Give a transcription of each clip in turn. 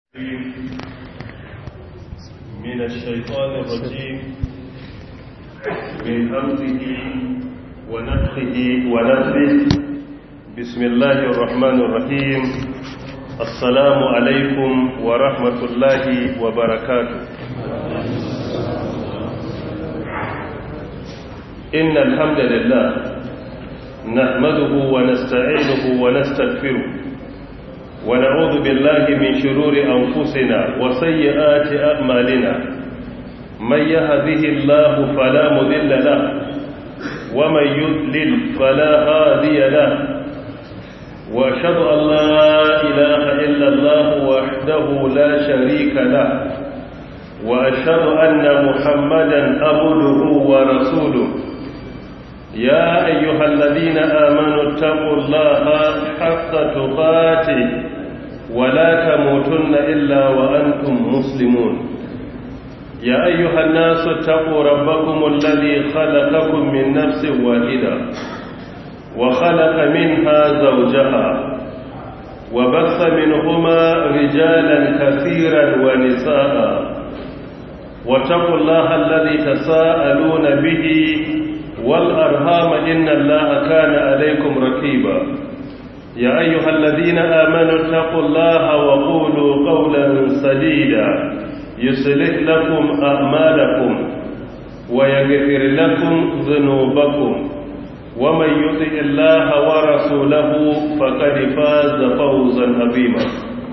من الشيطان الرجيم من همزه ونفخه ونفخه بسم الله الرحمن الرحيم السلام عليكم ورحمة الله وبركاته إن الحمد لله نحمده ونستعينه ونستغفره ونعوذ بالله من شرور أنفسنا وسيئات أعمالنا من يهده الله فلا مذل له ومن يذلل فلا هادي له وأشهد أن لا إله إلا الله وحده لا شريك له وأشهد أن محمدا عبده ورسوله يا أيها الذين آمنوا اتقوا الله حق تقاته ولا تموتن إلا وأنتم مسلمون يا أيها الناس اتقوا ربكم الذي خلقكم من نفس واحدة وخلق منها زوجها وبث منهما رجالا كثيرا ونساء واتقوا الله الذي تساءلون به والأرهام إن الله كان عليكم ركيبا يا أيها الذين آمنوا اتقوا الله وقولوا قولا سديدا يصلح لكم أعمالكم ويغفر لكم ذنوبكم ومن يطع الله ورسوله فقد فاز فوزا عظيما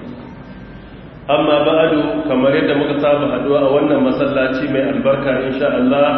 أما بعد كما يد مكتاب حدوى أولنا مسلاتي من البركة إن شاء الله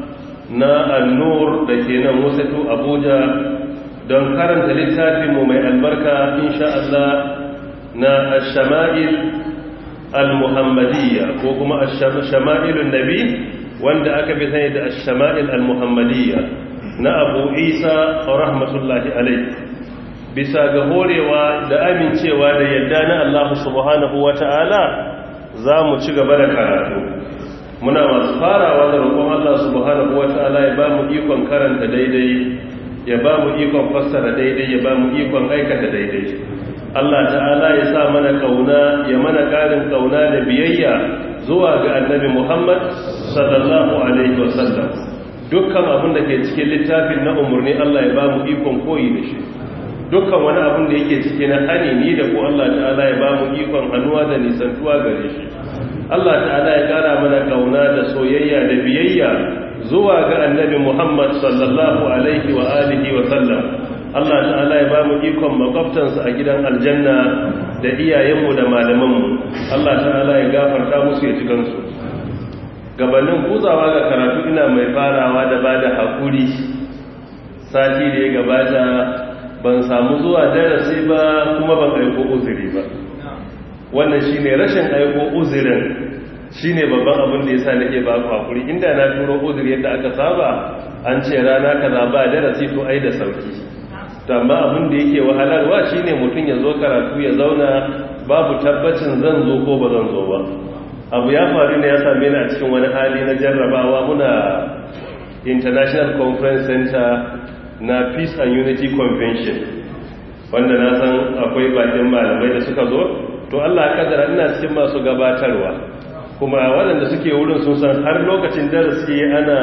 na annur da ke nan wasatu abuja don karanta littafinmu mai albarka insha Allah na ashama'il al-muhammadiyya ko kuma ashama'ilun nabi wanda aka fi sani da ashama'il al-muhammadiyya na abu isa rahmatullahi alai bisa ga horewa da amincewa da yadda na Allah subhanahu wa ta'ala za mu ci gaba da karatu muna masu farawa da roƙon Allah subhanahu wata'ala ya ba mu ikon karanta daidai ya ba mu ikon fassara daidai ya ba mu ikon aikata daidai Allah ta'ala ya sa mana kauna ya mana ƙarin kauna da biyayya zuwa ga annabi Muhammad sallallahu alaihi wasallam dukkan abin da ke cikin littafin na umarni Allah ya ba mu ikon koyi da shi dukkan wani abin da yake ciki na hani ni da ko Allah ta'ala ya ba mu ikon hannuwa da nisantuwa gare shi Allah ta'ala ya kara mana kauna da soyayya da biyayya zuwa ga annabi Muhammad sallallahu alaihi wa alihi wa sallam Allah ta'ala ya ba mu ikon makwabtansa a gidan aljanna da iyayenmu da malamanmu Allah ta'ala ya gafarta musu ya cikin su gabanin kuzawa ga karatu ina mai farawa da bada hakuri sati da ya gabata ban samu zuwa darasi ba kuma ban aiko uzuri ba wannan shi ne rashin aiko uzirin shi ne babban abin da ya sa nake ba ku hakuri inda na turo uziri yadda aka saba an ce rana kaza ba darasi to ai da sauki amma abin da yake wahalarwa shi ne mutum ya zo karatu ya zauna babu tabbacin zan zo ko ba zan zo ba abu ya faru ne ya same ni a cikin wani hali na jarrabawa muna international conference center na peace and unity convention wanda na san akwai bakin malamai da suka zo to Allah kadara ina cikin masu gabatarwa kuma waɗanda suke wurin sun san har lokacin darasi ana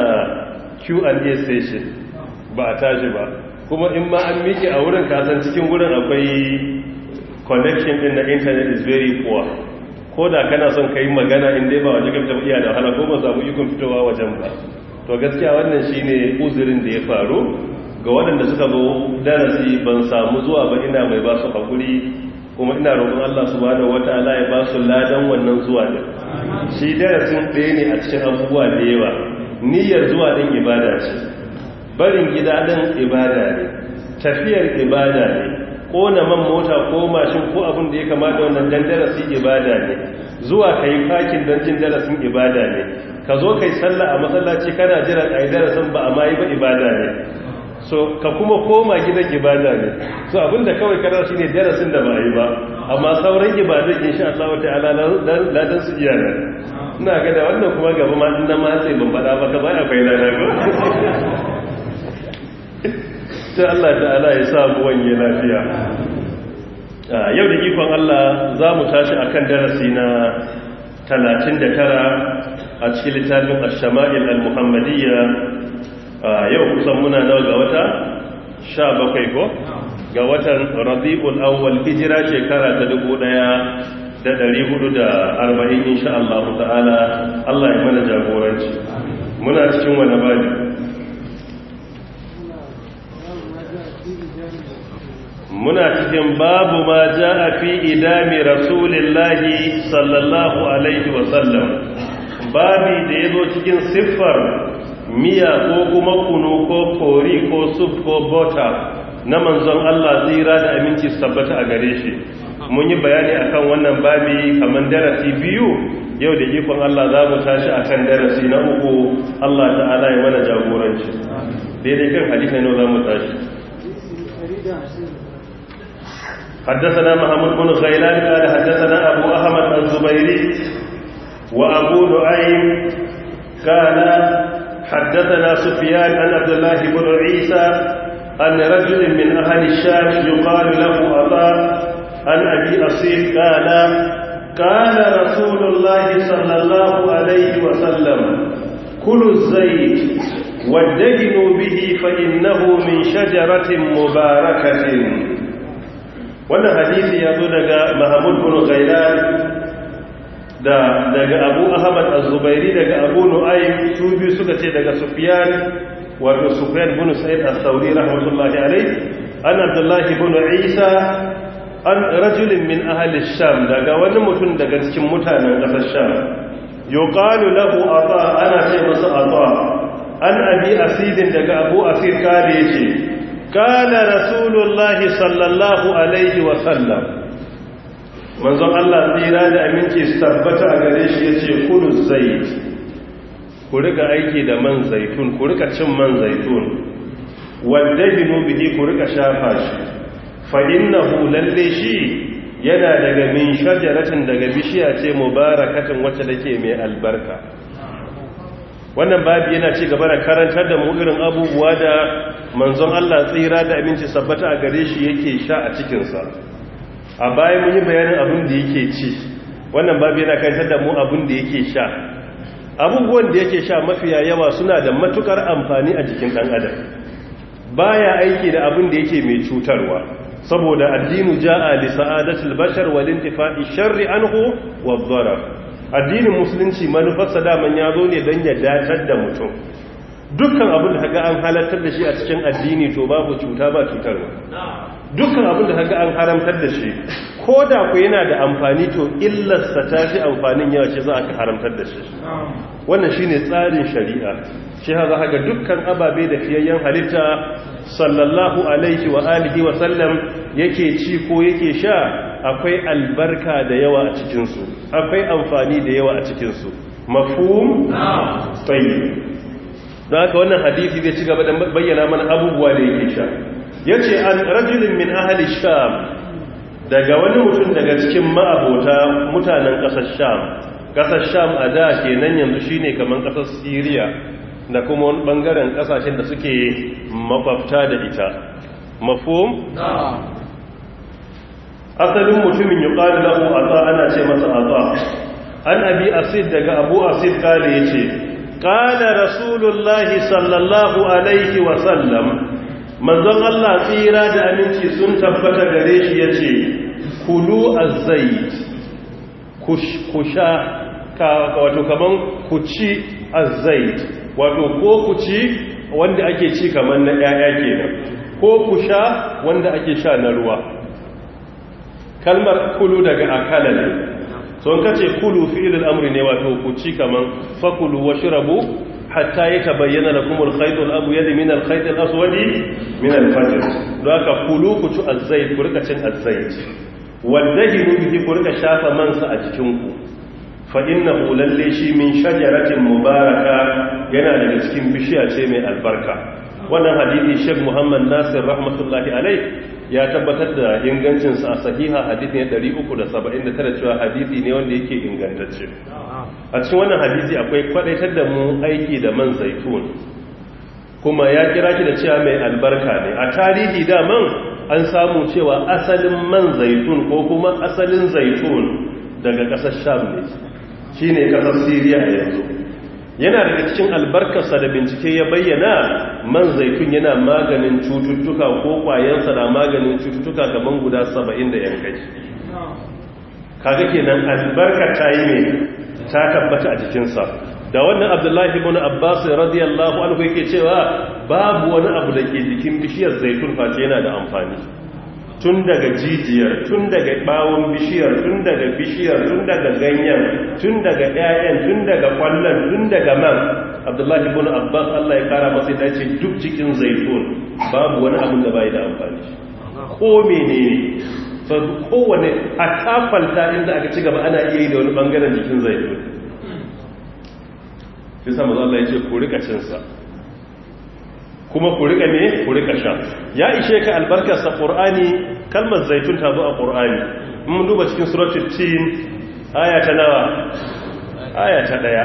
Q&A session ba a tashi ba kuma in ma an miƙe a wurin kasan cikin wurin akwai connection din na internet is very poor ko da kana son kai magana in dai ba waje ka fita iya da wahala ko ba samu ikon fitowa wajen ba to gaskiya wannan shine uzurin da ya faru ga waɗanda suka zo darasi ban samu zuwa ba ina mai ba su hakuri kuma ina roƙon Allah subhanahu wataala ya ba su ladan wannan zuwa din shi darasin ɗaya ne a cikin abubuwa da yawa niyyar zuwa din ibada ce barin gida din ibada ne tafiyar ibada ne kona man mota ko mashin ko abin da ya kamata wannan dan darasi ibada ne zuwa kai fakin dan jin darasin ibada ne ka zo kai sallah a masallaci kana jira kai darasin ba amma yi ba ibada ne so ka kuma koma gidan ibada ne so abinda kawai kana shi ne darasin da ba yi ba amma sauran ibadun insha Allah ta'ala ladan su iya nan ina ga da wannan kuma gaba ma din ma sai ban fada ba ka ba akwai lada ko sai Allah ta'ala ya sa mu wanye lafiya yau da ikon Allah za mu tashi a kan darasi na 39 a cikin littafin ashama'il al-muhammadiyya yau kusan muna nawa ga wata 17 ko ga watan rabi'ul awwal hijira shekara ta 1440 insha Allah ta'ala Allah ya mana jagoranci muna cikin wani baji muna cikin babu ma ja a fi idami rasulillahi sallallahu alaihi wasallam babi da ya zo cikin siffar miya ko kuma kunu ko kori ko suf ko bota na manzon Allah tsira da aminci tabbata a gare shi mun yi bayani akan wannan babi kamar darasi biyu yau da ikon Allah za mu tashi akan darasi na uku Allah ta'ala ya mana jagoranci daidai kan hadisi ne za mu tashi حدثنا محمود بن غيلان قال حدثنا أبو أحمد الزبيري وأبو نعيم قال حدثنا سفيان عن عبد الله بن عيسى أن رجل من أهل الشام يقال له عطاء عن أبي أصيل قال قال رسول الله صلى الله عليه وسلم كلوا الزيت وادهنوا به فإنه من شجرة مباركة wannan hadisi ya zo daga mahamud bin ghailan da daga abu ahmad az-zubairi daga abu nu'aym su biyu suka ce daga sufyan wato sufyan bin sa'id as-sauri rahmatullahi alayhi an abdullah bin isa an rajulin min ahli sham daga wani mutum daga cikin mutanen kasar sham yuqalu lahu ata ana ce masa ata an abi asidin daga abu asid kare yace kana rasulullahi sallallahu alaihi wa sallam manzon Allah tsira da aminci tabbata a gare shi yace kulu zait ku rika aiki da man zaitun ku rika cin man zaitun wadabinu bihi ku rika shafa shi fa innahu lalle shi yana daga min shajaratin daga bishiya ce mubarakatin wacce take mai albarka wannan babu yana ci gaba da karantar da mu irin abubuwa da manzon Allah tsira da aminci sabbata a gare shi yake sha a cikinsa a bayan mun yi bayanin abin da yake ci wannan babu yana karantar da mu abin da yake sha abubuwan da yake sha mafiya yawa suna da matukar amfani a jikin dan adam baya aiki da abin da yake mai cutarwa saboda addinu ja'a li sa'adatil bashar wal intifa'i sharri anhu wa dharar addinin musulunci manufarsa daman ya zo ne don ya datar da mutum dukkan abin da kaga an halartar da shi a cikin addini to babu cuta ba cutarwa dukkan abin da kaga an haramtar da shi ko da ku yana da amfani to illarsa ta fi amfanin yawa shi za a haramtar da shi wannan shine tsarin shari'a shi ha za ga dukkan ababe da fiyayyen halitta sallallahu alaihi wa alihi wa sallam yake ci ko yake sha akwai albarka da yawa a cikinsu akwai amfani da yawa a cikinsu mafhum tsayi don haka wannan hadisi zai ci gaba da bayyana mana abubuwa da yake sha ya ce an rajulun min ahali sham daga wani mutum daga cikin ma'abota mutanen ƙasar sham ƙasar sham a da kenan yanzu shine kamar ƙasar siriya da kuma wani ɓangaren ƙasashen da suke makwabta da ita mafhum asalin mutumin yi ƙari lahu ata ana ce masa ata an abi asid daga abu asid ƙali ya ce ƙala rasulullahi sallallahu alaihi wasallam manzon Allah tsira da aminci sun tabbata gare shi ya ce kulu azzait ku sha wato kaman ku ci azzait wato ko ku ci wanda ake ci kaman na 'ya'ya kenan ko ku sha wanda ake sha na ruwa kalmar kulu daga akala ne son kace kulu fi'il al-amri ne wato ku ci kaman fakulu washrabu hatta yatabayyana lakum al-khayt al-abyad min al-khayt al-aswad min al-fajr don haka kulu ku ci az-zayt ku rika cin az-zayt wadahinu bihi ku rika shafa mansa a jikin ku fa innahu lalle shi min shajaratin mubaraka yana daga cikin bishiya ce mai albarka wannan hadisi Sheikh Muhammad Nasir rahmatullahi alaihi ya tabbatar da ingancinsa a sahiha hadisi ne 379 cewa hadisi ne wanda yake ingantacce a cikin wannan hadisi akwai kwadaitar da mu aiki da man zaitun kuma ya kira shi da cewa mai albarka ne a tarihi daman an samu cewa asalin man zaitun ko kuma asalin zaitun daga ƙasar sham ne shi ne ƙasar siriya a yanzu yana daga cikin albarkarsa da bincike ya bayyana man zaitun yana maganin cututtuka ko ƙwayensa na maganin cututtuka kamar guda saba'in da yankai kaga kenan albarka ta yi ne ta tabbata a jikinsa da wannan abdullahi ibn abbas radiyallahu anhu yake cewa babu wani abu da ke jikin bishiyar zaitun face yana da amfani tun daga jijiyar tun daga bawon bishiyar tun daga bishiyar tun daga ganyen tun daga ƴaƴan tun daga kwallon tun daga man abdullahi ibn abbas Allah ya kara masa dace duk cikin zaitun babu wani abu da bai da amfani ko menene so kowane a tafalta inda aka ci gaba ana iya yi da wani bangaren jikin zaitun shi sa maza Allah ya ce ku rika cinsa kuma ku rika ne ku rika sha ya ishe ka albarkarsa ƙur'ani kalmar zaitun ta zo a ƙur'ani mun duba cikin suratul tin aya ta nawa aya ta daya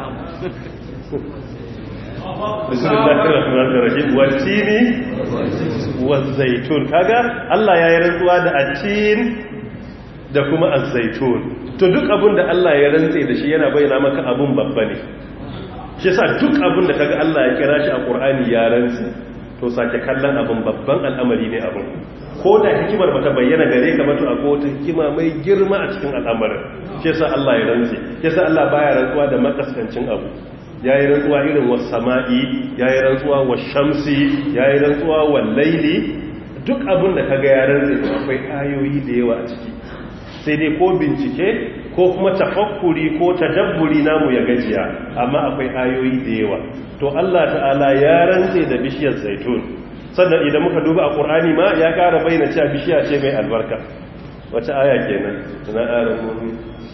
bismillahir rahmanir rahim watini wazaitun kaga Allah ya yi rantsuwa da atin da kuma azaitun to duk abin da Allah ya rantse da shi yana bayyana maka abun babba ne shi sa duk abin da kaga Allah ya kira shi a Qur'ani ya rantsi to sake kallon abin babban al'amari ne abin ko da hikimar bata bayyana gare ka ba to akwai wata hikima mai girma a cikin al'amarin shi sa Allah ya rantsi shi sa Allah baya rantsuwa da makaskancin abu yayi rantsuwa irin was sama'i yayi rantsuwa was shamsi yayi rantsuwa wal laili duk abin da kaga ya rantsi akwai ayoyi da yawa a ciki sai dai ko bincike ko kuma tafakkuri ko tadabburi namu ya gajiya amma akwai ayoyi da yawa to Allah ta'ala ya rantse da bishiyar zaitun sannan idan muka duba a Qur'ani ma ya ƙara bayyana cewa bishiya ce mai albarka wace aya kenan tana ayar mu'min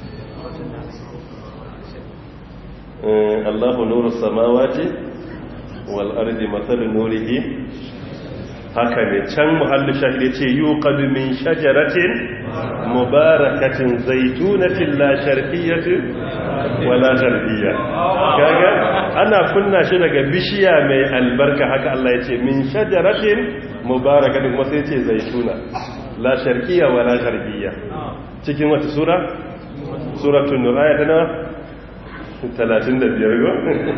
Allahu nuru samawati wal ardi mathalu nurihi haka ne can muhallu shahid ce yuqadu min shajaratin mubarakatin zaitunatin la sharqiyyatin wala gharbiyya kaga ana kunna shi daga bishiya mai albarka haka Allah ya ce min shajaratin mubarakatin kuma sai ce zaituna la sharqiyya wala gharbiyya cikin wata sura suratul nur ayat na 35 go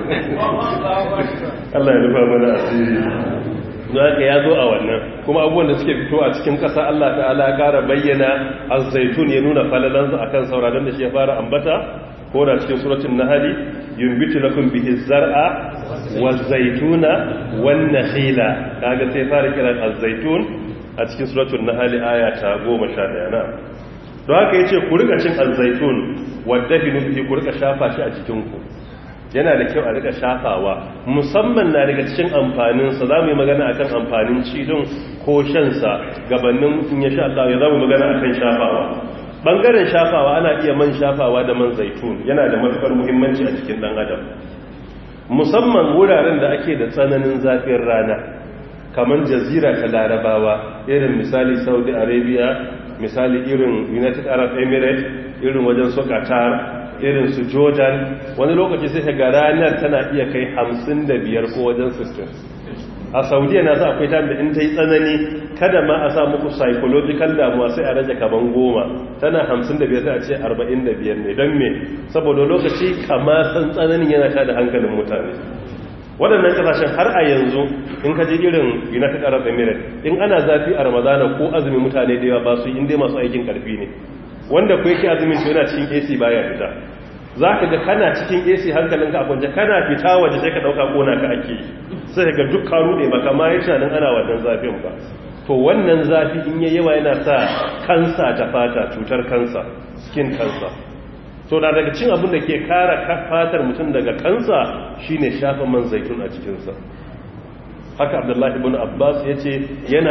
Allah ya rufa mana asiri don haka ya zo a wannan kuma abubuwan da suke fito a cikin ƙasa Allah ta'ala ya ƙara bayyana azzaitun ya nuna falalansa a kan sauraron da shi ya fara ambata ko da cikin suratun nahali yumbitu lakum bihi zar'a wa zaituna wan nakhila kaga sai fara kiran azzaitun a cikin suratun nahali aya ta 11 na don haka yace ku rika cin azzaitun wadda hinu bihi ku rika shafa shi a cikin ku yana da kyau a rika shafawa musamman na daga cikin amfaninsa za mu yi magana akan amfanin cidin ko shansa gabanin in ya sha Allah ya za mu magana akan shafawa bangaren shafawa ana iya man shafawa da man zaitun yana da matukar muhimmanci a cikin dan adam musamman wuraren da ake da tsananin zafin rana kamar jazira ta larabawa irin misali saudi arabia misali irin united arab emirates irin wajen su qatar irin su jordan wani lokaci sai ga ranar tana iya kai 55 ko wajen 60 a saudiya na sa akwai time da in ta yi tsanani kada ma a sa muku psychological damuwa sai a rage kaman goma tana 55 sai a ce 45 ne don me saboda lokaci kama san tsananin yana ta da hankalin mutane waɗannan ƙasashen har a yanzu in ka ji irin united arab emirates in ana zafi a ramadana ko azumi mutane da yawa ba su inda masu aikin ƙarfi ne wanda ku yake azumin to yana cikin AC baya fita za ka ga kana cikin AC hankalinka a kwance kana fita waje sai ka ɗauka kona ka ake sai ga duk karu ne baka ma yi tunanin ana wannan zafin ba to wannan zafi in yayi yawa yana sa kansa ta fata cutar kansa skin kansa to da daga cin abin da ke kara fatar mutum daga kansa shine shafa man zaitun a cikinsa haka abdullahi ibn abbas ya ce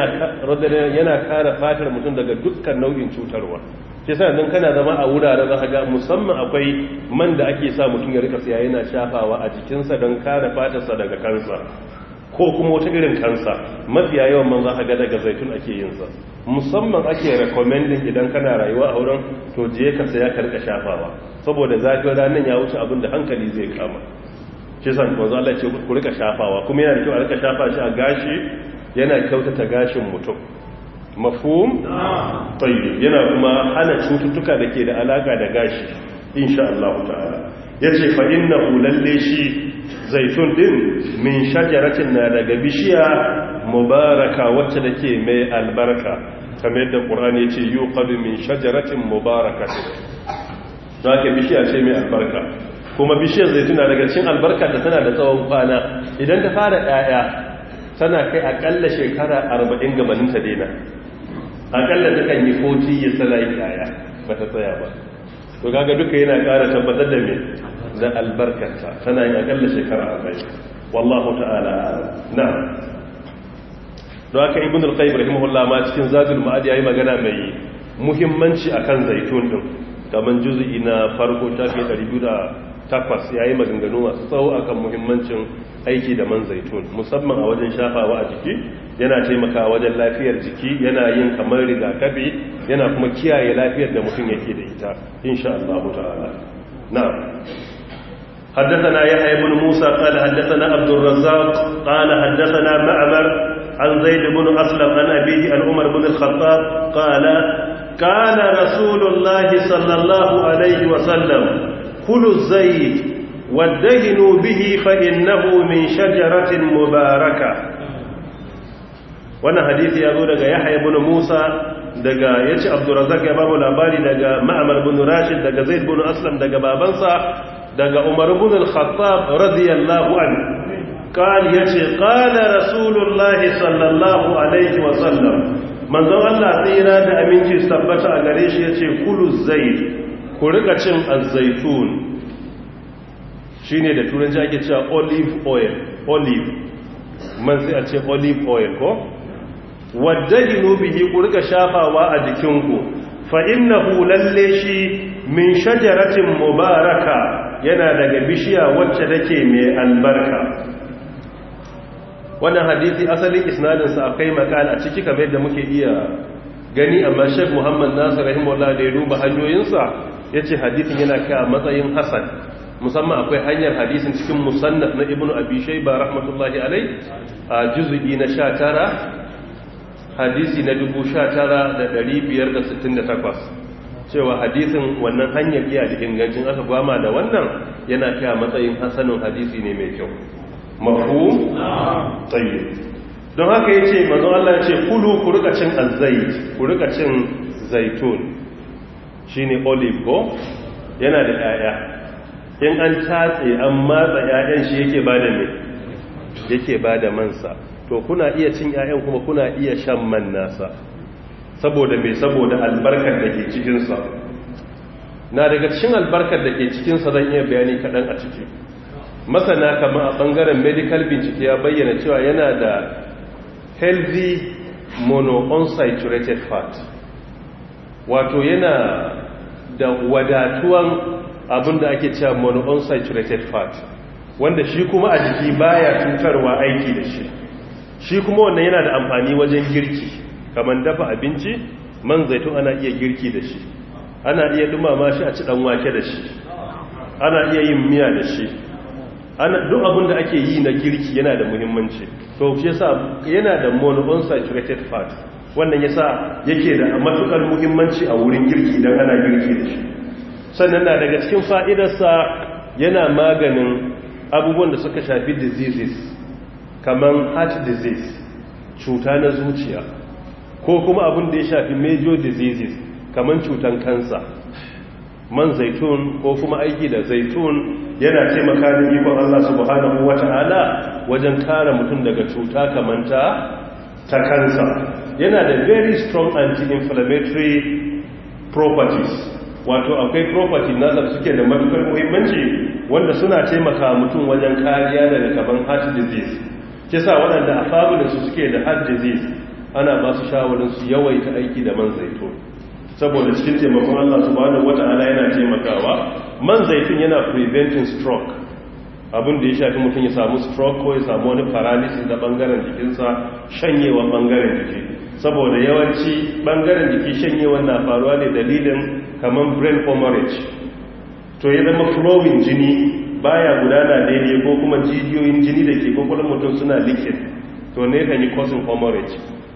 yana kara fatar mutum daga dukkan nau'in cutarwa ke sa nan kana zama a wurare za ga musamman akwai man da ake sa mutum ya rika siya yana shafawa a jikinsa don kare fatarsa daga kansa ko kuma wata irin kansa mafiya yawan man za ga daga zaitun ake yinsa musamman ake recommending idan kana rayuwa a wurin to je ka saya ka rika shafawa saboda zafin ranar ya wuce abin da hankali zai kama shi san manzo Allah ce ku rika shafawa kuma yana da kyau a rika shafa shi a gashi yana kyautata gashin mutum mafhum tayyib yana kuma hana cututtuka da ke da alaka da gashi insha Allah ta'ala yace fa innahu lalle shi zaitun din min shajaratin na daga bishiya mubaraka wacce take mai albarka kamar yadda qur'ani yace yuqadu min shajaratin mubarakatin zaka bishiya ce mai albarka kuma bishiyar zaituna daga cikin albarka da tana da tsawon kwana idan ta fara ɗaya tana kai akalla shekara 40 gabanin ta daina akalla ta kan yi 40 ya tsala yi ɗaya ba ta tsaya ba to kaga duka yana ƙara tabbatar da me da albarkarta tana yin akalla shekara 40 wallahu ta'ala na don haka ibn al-qayyim rahimahullah ma cikin zadul ma'ad yayi magana mai muhimmanci akan zaitun din kaman juz'i na farko tafi 208 yayi maganganu masu tsawo akan muhimmancin aiki da man zaitun musamman a wajen shafawa a jiki yana taimakawa wajen lafiyar jiki yana yin kamar rigakafi yana kuma kiyaye lafiyar da mutum yake da ita insha Allah ta'ala na'am حدثنا يحيى بن موسى قال حدثنا عبد الرزاق قال حدثنا معمر عن زيد بن أسلم عن أبيه عن عمر بن الخطاب قال كان رسول الله صلى الله عليه وسلم كلوا الزيت وادهنوا به فإنه من شجرة مباركة wannan hadisi ya zo daga Yahya ibn Musa daga yace Abdurrazzaq ya babu labari daga Ma'mar ibn Rashid daga Zaid ibn Aslam daga babansa daga Umar ibn al-Khattab radiyallahu anhu قال يتي قال رسول الله صلى الله عليه وسلم manzon Allah tsira da aminci tabbata a gare shi yace kulu zait ku rika cin azzaitun shine da turanci ake cewa olive oil olive man sai a ce olive oil ko waddajinu bihi ku rika shafawa a jikinku fa innahu lalle shi min shajaratin mubaraka yana daga bishiya wacce take mai albarka wannan hadisi asalin isnadinsa akwai makala a ciki kamar yadda muke iya gani amma shek muhammad nasir rahimahullah da ya duba hanyoyinsa ya ce hadisin yana kai a matsayin hasan musamman akwai hanyar hadisin cikin musannaf na ibnu abi shayba rahmatullahi alai a juz'i na 19 hadisi na 19568 cewa hadisin wannan hanyar iya da ingancin aka gwama da wannan yana kai a matsayin hasanin hadisi ne mai kyau mafhum tayyib don haka yace manzo Allah yace kulu ku rika cin azzait ku rika cin zaitun shine olive ko yana da yaya in an tatse an matsa yayan shi yake bada me yake bada mansa to kuna iya cin yayan kuma kuna iya shan man nasa saboda me saboda albarkar da ke cikin sa na daga cikin albarkar da ke cikin sa zan iya bayani kadan a ciki masana kama a bangaren medical bincike ya bayyana cewa yana da healthy monounsaturated fat wato yana da wadatuwan abinda ake cewa monounsaturated fat wanda shi kuma a jiki baya cutarwa aiki da shi shi kuma wannan yana da amfani wajen girki kamar dafa abinci man zaitun ana iya girki da shi ana iya dumama shi a ci dan wake da shi ana iya yin miya da shi ana duk abin da ake yi na girki yana da muhimmanci to shi yasa yana da monounsaturated fat wannan yasa yake da matukar muhimmanci a wurin girki idan ana girki da shi sannan na daga cikin fa'idarsa yana maganin abubuwan da suka shafi diseases kamar heart disease cuta na zuciya ko kuma abin da ya shafi major diseases kamar cutan kansa man zaitun ko kuma aiki da zaitun yana taimaka da ikon Allah subhanahu wata'ala wajen kare mutum daga cuta kamanta ta kansa yana da very strong anti-inflammatory properties wato akwai property nasa da suke da matukar muhimmanci wanda suna taimaka mutum wajen kariya daga kaban heart disease kisa waɗanda a fabulinsu suke da heart disease ana ba su shawarin su yawaita aiki da man zaitun saboda cikin taimakon Allah subhanahu wata'ala yana taimakawa man zaitun yana preventing stroke abin da ya shafi mutum ya samu stroke ko ya samu wani paralysis na bangaren jikinsa shanyewa bangaren jiki saboda yawanci bangaren jiki shanyewa na faruwa ne dalilin kamar brain hemorrhage to ya zama flowing jini baya gudana daidai ko kuma jijiyoyin jini da ke kwakwalwar mutum suna liquid to ne kan yi causing hemorrhage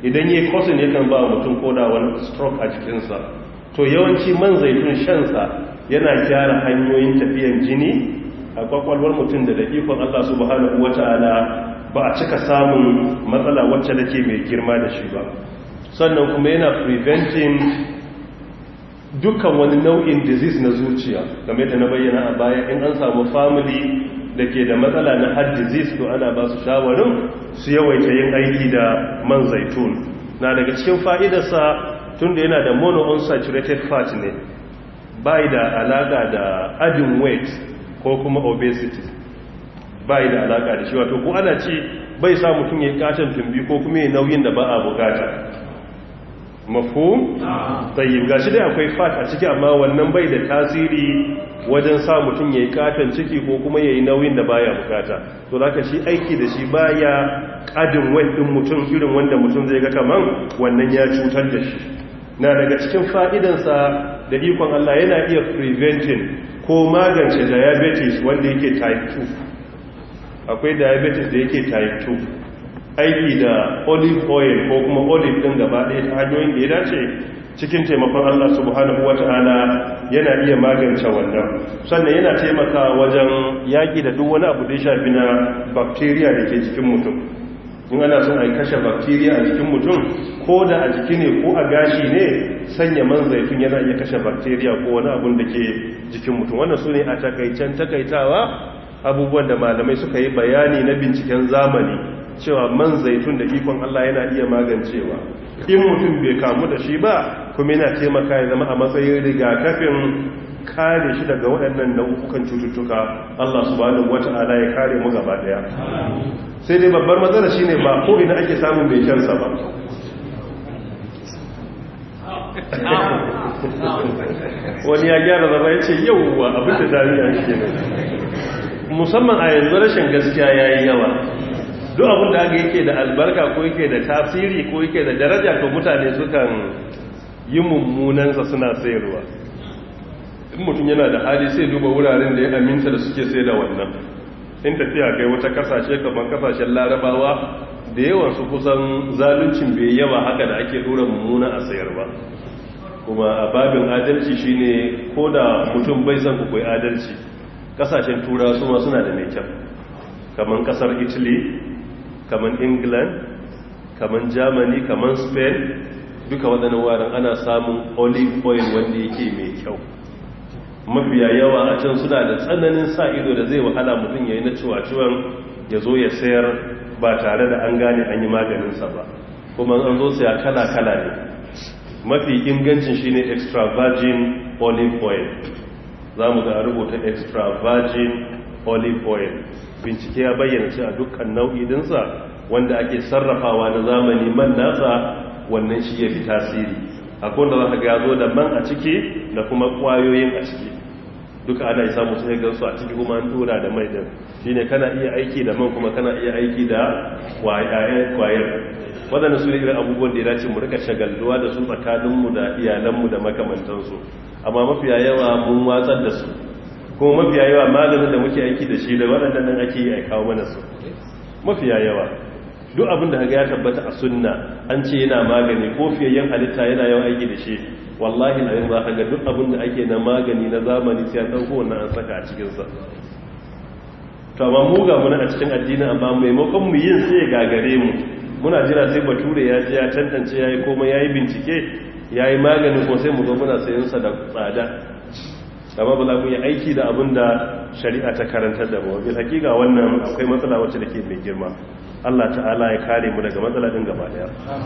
idan yi kosin yakan ba mutum koda wani stroke a jikinsa to yawanci man zaitun shansa yana gyara hanyoyin tafiyan jini a kwakwalwar mutum da da ikon Allah subhanahu wata'ala ba a cika samun matsala wacce da ke mai girma da shi ba sannan kuma yana preventing dukkan wani nau'in disease na zuciya game da na bayyana a baya in an samu family da ke da matsala na heart disease to ana ba su shawarin su yawaita yin aiki da man zaitun na daga cikin fa'idarsa tun da yana da monounsaturated fat ne bai da alaka da adding weight ko kuma obesity bai da alaka da shi wato ko ana ci bai sa mutum ya katon tumbi ko kuma ya nauyin da ba a bukata mafhum tayyib gashi dai akwai fat a ciki amma wannan bai da tasiri wajen sa mutum yayi katon ciki ko kuma yayi nauyin da baya bukata to zaka shi aiki da shi baya kadin weight din mutum irin wanda mutum zai ga kaman wannan ya cutar da shi na daga cikin fa'idansa da ikon Allah yana iya preventing ko magance diabetes wanda yake type 2 akwai diabetes da yake type 2 aiki da olive oil ko kuma olive din gaba ɗaya ta hanyoyin da ya dace cikin taimakon Allah subhanahu wata'ala yana iya magance wannan sannan yana taimaka wajen yaƙi da duk wani abu da ya shafi na bacteria da ke jikin mutum in ana son a kashe bacteria a jikin mutum ko da a jiki ne ko a gashi ne sanya man zaitun yana iya kashe bacteria ko wani abun da ke jikin mutum wannan su ne a takaicen takaitawa abubuwan da malamai suka yi bayani na binciken zamani cewa man zaitun da ikon Allah yana iya magancewa in mutum bai kamu da shi ba kuma yana taimaka ya zama a matsayin rigakafin kare shi daga waɗannan nau'ukan cututtuka Allah subhanahu wata'ala ya kare mu gaba daya sai dai babbar matsala shine ba ko ina ake samun mai kyansa ba wani ya gyara zama ya ce yauwa abin da dariya ke musamman a yanzu rashin gaskiya ya yi yawa duk abin da aka yake da albarka ko yake da tasiri ko yake da daraja to mutane sukan yi mummunansa suna sayarwa in mutum yana da hali sai duba wuraren da ya aminta da suke sai da wannan in tafiya kai wata kasashe kamar kasashen larabawa da yawan su kusan zaluncin bai yawa haka da ake dora mummuna a sayar ba kuma a babin adalci shine ko da mutum bai san kukwai adalci kasashen tura su ma suna da mai kyau kamar kasar italy kamar england kamar germany kamar spain duka waɗannan warin ana samun olive oil wanda yake mai kyau mafiya yawa a can suna da tsananin sa ido da zai wahala mutum ya yi na ciwaciwon ya zo ya sayar ba tare da an gane an yi maganinsa ba kuma an zo saya kala-kala ne mafi ingancin shi ne extra virgin olive oil za mu ga rubuta extra virgin olive oil bincike ya bayyana cewa dukkan nau'i dinsa wanda ake sarrafawa na zamani man nasa wannan shi ya fi tasiri akwai da za ka ga zo da man a ciki da kuma kwayoyin a ciki duka ana isa musu ya gansu a ciki kuma an tura da mai din shine kana iya aiki da man kuma kana iya aiki da kwayar waɗanda su ne irin abubuwan da ya dace mu rika shagalduwa da su tsakaninmu da iyalanmu da makamantansu amma mafiya yawa mun watsar da su kuma mafiya yawa maganin da muke aiki da shi da waɗannan nan ake yi a kawo mana su mafiya yawa duk abin da ya tabbata a sunna an ce yana magani ko fiyayyen halitta yana yawan aiki da shi wallahi na yin za ka ga duk abin da ake na magani na zamani sai an ɗauko wannan an saka a cikinsa to amma mu ga muna a cikin addini amma maimakon mu yin sai gagare mu muna jira sai bature ya ji ya tantance ya yi komai ya yi bincike ya yi magani ko sai mu zo muna sayan sa da tsada amma ba za mu yi aiki da abin da shari'a ta karantar da mu bil hakika wannan akwai matsala wacce da ke mai girma Allah ta'ala ya kare mu daga matsala din gaba daya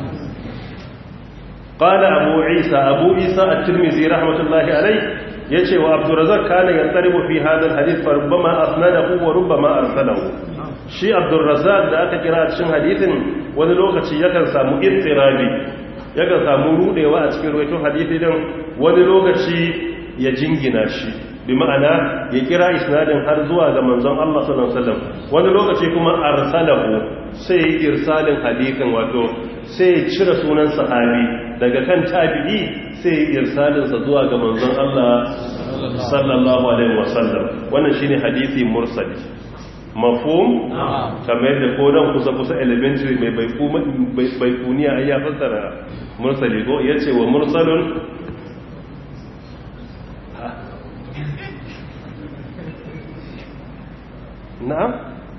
qala abu isa abu isa at-tirmidhi rahmatullahi alayh yace wa abdurrazzaq kana yantaribu fi hadha al-hadith fa rubbama asnadahu wa rubbama arsalahu shi abdurrazzaq da aka kira a cikin hadithin wani lokaci yakan samu ittirabi yakan samu rudewa a cikin ruwaito hadithi din wani lokaci ya jingina shi bi ma'ana ya kira isnadin har zuwa ga manzon Allah sallallahu alaihi wasallam wani lokaci kuma arsalahu sai irsalin hadithin wato sai cire sunan sahabi daga kan tabi'i sai irsalin sa zuwa ga manzon Allah sallallahu alaihi wasallam wannan shine hadisi mursali mafhum kamar yadda ko dan kusa kusa elementary mai baikuniya ai ya fassara mursali ko yace wa mursalun na'am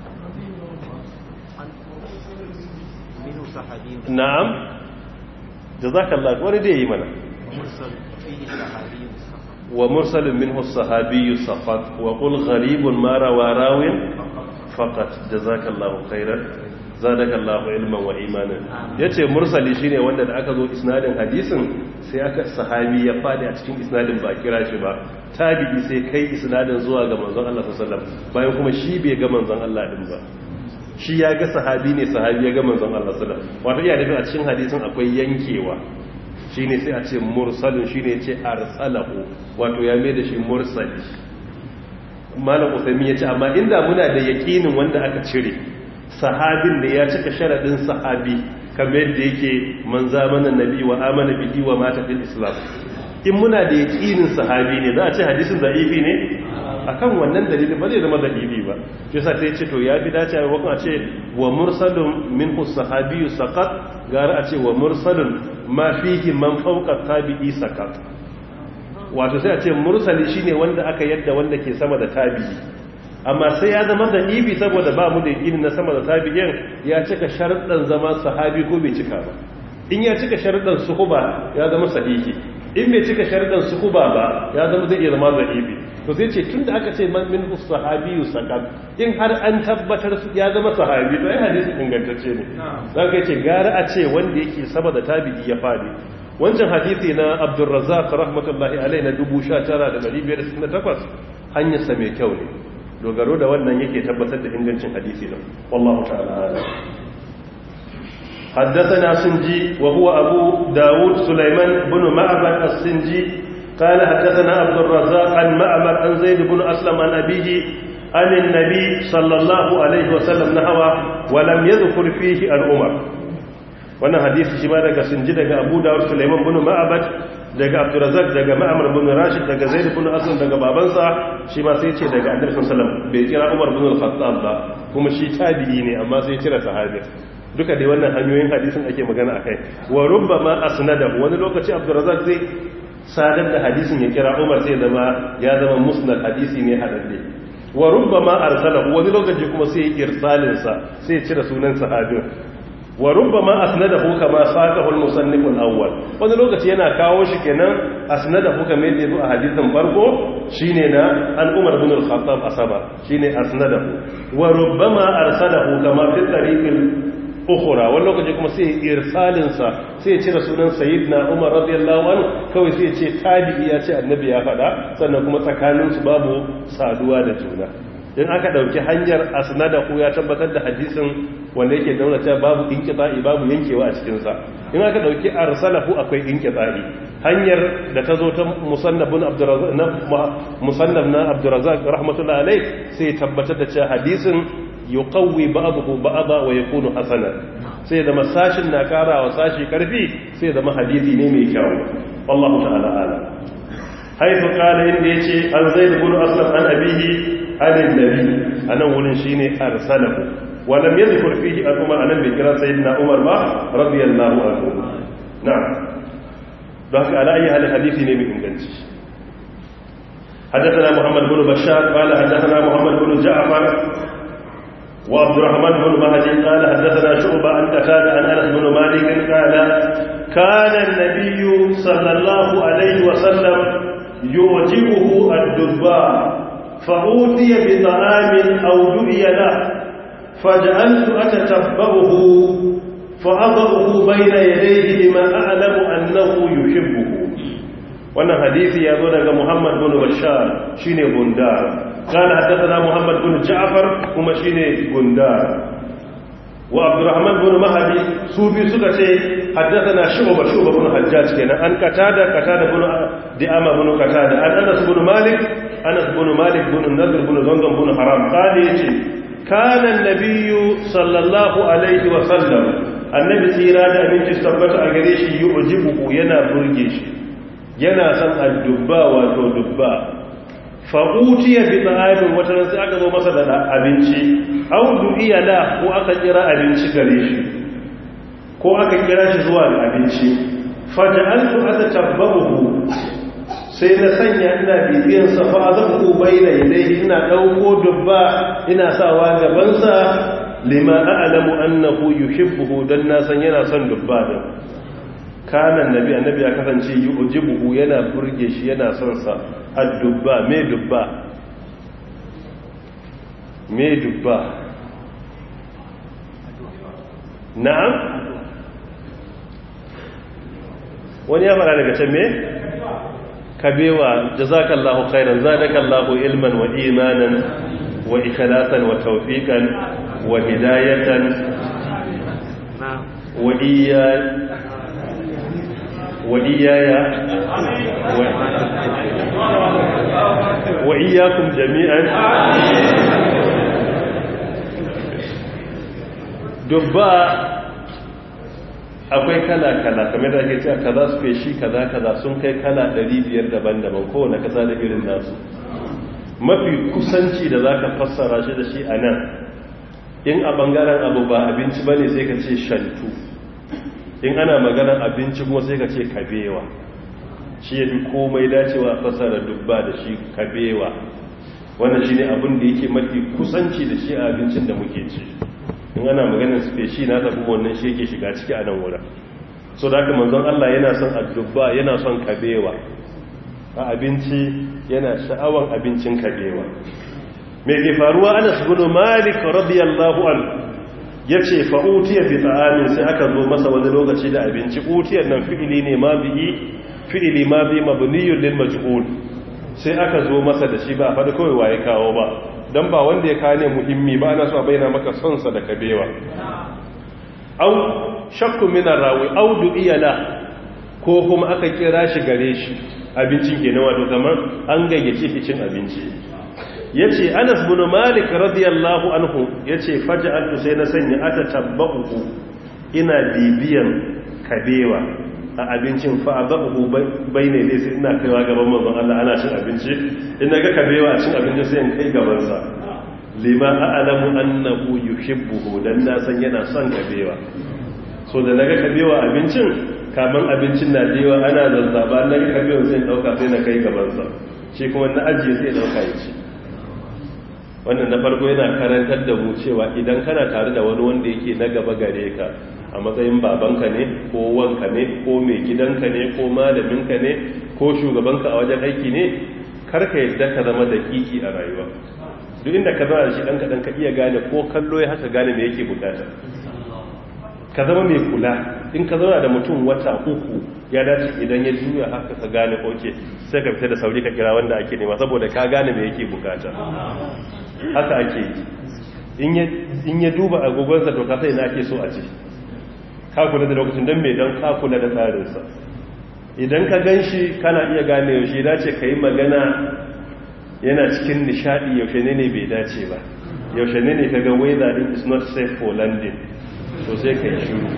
na'am jazakallah wani da yi mana wa mursalin minhu sahabiyyu safat wa qul gharibun ma rawa rawin faqat jazakallahu khairan zadakallahu ilman wa imanan yace mursali shine wanda da aka zo isnadin hadisin sai aka sahabi ya fadi a cikin isnadin ba kira shi ba tabi'i sai kai isnadin zuwa ga manzon Allah sallallahu alaihi wasallam bayan kuma shi bai ga manzon Allah din ba shi ya ga sahabi ne sahabi ya ga manzon Allah sallallahu alaihi wasallam wato iya nufin a cikin hadisin akwai yankewa shine sai a ce mursalin shine ya ce arsalahu wato ya mai da shi mursali malam usaimi ya ce amma inda muna da yakinin wanda aka cire sahabin da ya cika sharadin sahabi kamar yadda yake man zamanin nabi wa amana bihi wa mata fil islam in muna da yakinin sahabi ne za a ce hadisin da'ifi ne akan wannan dalilin ba zai zama da'ifi ba shi yasa sai ce to ya fi dace a wakon a ce wa mursalun minhu sahabiyyu saqat gara a ce wa mursalun ma fihi man fawqa tabi'i saqat wato sai a ce mursali shine wanda aka yadda wanda ke sama da tabi'i amma sai ya zama da ibi saboda ba mu da yakinin na sama da tabi'in ya cika sharuɗan zama sahabi ko bai cika ba in ya cika sharuɗan suhuba ya zama sahihi in bai cika sharuɗan suhuba ba ya zama zai iya zama da ibi to sai ce tunda aka ce man min sahabiyu sakat in har an tabbatar ya zama sahabi to ai hadisi ingantacce ne zaka ce gara a ce wanda yake sama da tabi'i ya fadi wancan hadisi na Abdurrazzaq rahmatullahi alaihi na 19568 hanyar sa mai kyau ne dogaro da wannan yake tabbatar da ingancin hadisi nan wallahu ta'ala حدثنا سنجي وهو أبو داود سليمان بن معبد السنجي قال حدثنا عبد الرزاق عن معبد عن زيد بن أسلم عن أبيه عن النبي صلى الله عليه وسلم نحوه ولم يذكر فيه الأمر wannan hadisi shi ma daga sunji daga abu dawud suleiman bin ma'abad daga abdurazak daga ma'amar bin rashid daga zaid bin aslam daga babansa shi ma sai ce daga annabi sallallahu alaihi wasallam bai kira umar bin al-khattab ba kuma shi tabi'i ne amma sai kira sahabi duka dai wannan hanyoyin hadisin ake magana akai wa rubbama asnadahu wani lokaci abdurazak zai sadar da hadisin ya kira umar sai zama ya zama musnad hadisi ne hadadde wa rubbama arsalahu wani lokaci kuma sai irsalin sa sai cire sunan sahabin wa rubbama asnadahu kama saqahu al-musannif al-awwal wani lokaci yana kawo shi kenan asnadahu kamar yadda yazo a hadisin farko shine na an Umar ibn al-Khattab asaba shine asnadahu wa rubbama arsalahu kama fi tariqil ukhra wani lokaci kuma sai irsalin sa sai ya cire sunan sayyidina Umar radiyallahu anhu kawai sai ya ce tabi'i ya ce annabi ya faɗa sannan kuma tsakanin su babu saduwa da juna in aka dauki hanyar asnadahu ya tabbatar da hadisin wanda yake dauna cewa babu inqita'i babu yankewa a cikin sa in aka dauki arsalahu akwai inqita'i hanyar da ta zo ta musannabun abdurrazzaq na musannab na abdurrazzaq rahmatullahi alayh sai tabbatar da cewa hadisin yuqawwi ba'dahu ba'da wa yakunu hasanan sai da masashin na karawa sashi karfi sai da hadisi ne mai kyau wallahu ta'ala ala haifu qala inda yace an zaid ibn aslam an abihi an nabi anan wurin shine arsalahu wa lam yadhkur fihi al-umar anan bi kira sayyidina umar ba radiyallahu anhu na'am don haka ala ayi halin hadisi ne mai inganci حدثنا محمد بن بشار قال حدثنا محمد بن جعفر وعبد الرحمن بن مهدي قال حدثنا شعبة عن قتادة عن أنس بن مالك قال كان النبي صلى الله عليه وسلم يعجبه الدباء فأوتي بطعام أو دعي له فجعلت أتتبعه فأضعه بين يديه لما أعلم أنه يحبه wannan hadisi ya zo daga Muhammad bin Bashar shine Gundar kana haddathana Muhammad bin Ja'far kuma shine Gundar wa Abdurrahman bin Mahdi su bi suka ce haddathana Shu'ba Shu'ba bin Hajjaj kenan an katada katada bin Di'ama bin katada an Anas bin Malik Anas bin Malik bin Nadr bin Zangan bin Haram kale yace kana an-nabiyyu sallallahu alaihi wa sallam annabi tsira da abinci tabbata a gare shi yu'jibu yana burge shi yana son addubba wato dubba fa'utiya bi ta'amin wata ran sai aka zo masa da abinci aw du'iya la ko aka kira abinci gare shi ko aka kira shi zuwa ga abinci faja'altu atatabbahu sai na sanya ina bibiyan sa fa azabu bayna yadayhi ina dauko dubba ina sawa gaban sa lima a'lamu annahu yuhibbuhu dan na san yana son dubba din kana annabi annabi ya kasance yujibuhu yana burge shi yana son sa ad-dubba me dubba me dubba na'am wani ya fara daga can me kabewa jazakallahu khairan zadakallahu ilman wa imanan wa ikhlasan wa tawfiqan wa hidayatan wa iya wa iyaya wa iyyakum jami'an dubba akwai kala-kala kamar da ake cewa kaza su feshi kaza-kaza sun kai kala 500 daban-daban kowane kasa da irin nasu mafi kusanci da za ka fassara shi da shi a nan in a bangaren abu ba abinci ba ne sai ka ce shantu in ana maganar abinci kuma sai ka ce kabewa shi ya fi komai dacewa a fassara dubba da shi kabewa wannan shi ne abin da yake mafi kusanci da shi a abincin da muke ci in ana maganar speshi na tafi wannan shi yake shiga ciki a nan wurin so da haka manzon Allah yana son addubba yana son kabewa a abinci yana sha'awan abincin kabewa me ke faruwa Anas bin Malik radiyallahu anhu yace fa utiya bi ta'amin sai aka zo masa wani lokaci da abinci utiyar nan fi'ili ne ma bihi fi'ili ma bi mabniyun lil majhul sai aka zo masa da shi ba fa da kawai waye kawo ba don ba wanda ya kane muhimmi ba ana so a bayyana maka sonsa da kabewa au shakku mina rawi au du'iyala ko kuma aka kira shi gare shi abincin ke na wato kamar an gayyace shi cin abinci yace Anas bin Malik radiyallahu anhu yace faj'altu sai na sanya ata tabbahu ina bibiyan kabewa a abincin fa abahu bayne dai sai ina kaiwa gaban manzon Allah ana cin abinci in naga kabewa a cin abinci sai in kai gaban sa lima a'lamu annahu yuhibbuhu dan na san yana son kabewa so da naga kabewa abincin kaman abincin na jewa ana zazzaba naga kabewa sai dauka sai na kai gaban sa shi kuma na ajiye sai dauka ya ci wannan na farko yana karantar da mu cewa idan kana tare da wani wanda yake na gaba gare ka a matsayin babanka ne ko wanka ne ko mai gidanka ne ko malaminka ne ko shugabanka a wajen aiki ne karka yadda ka zama da kiki a rayuwa duk inda ka zama da shi ɗan kaɗan ka iya gane ko kallo ya haka gane me yake bukata ka zama mai kula in ka zauna da mutum wata uku ya dace idan ya juya haka ka gane oke sai ka fita da sauri ka kira wanda ake nema saboda ka gane me yake bukata haka ake yi in ya duba agogonsa to ka sai na ake so a ce ka kula da lokacin don mai don ka kula da tsarinsa idan ka gan shi kana iya gane yaushe dace ka yi magana yana cikin nishadi yaushe ne ne bai dace ba yaushe ne ne ka ga weather din is not safe for landing to sai ka yi shiru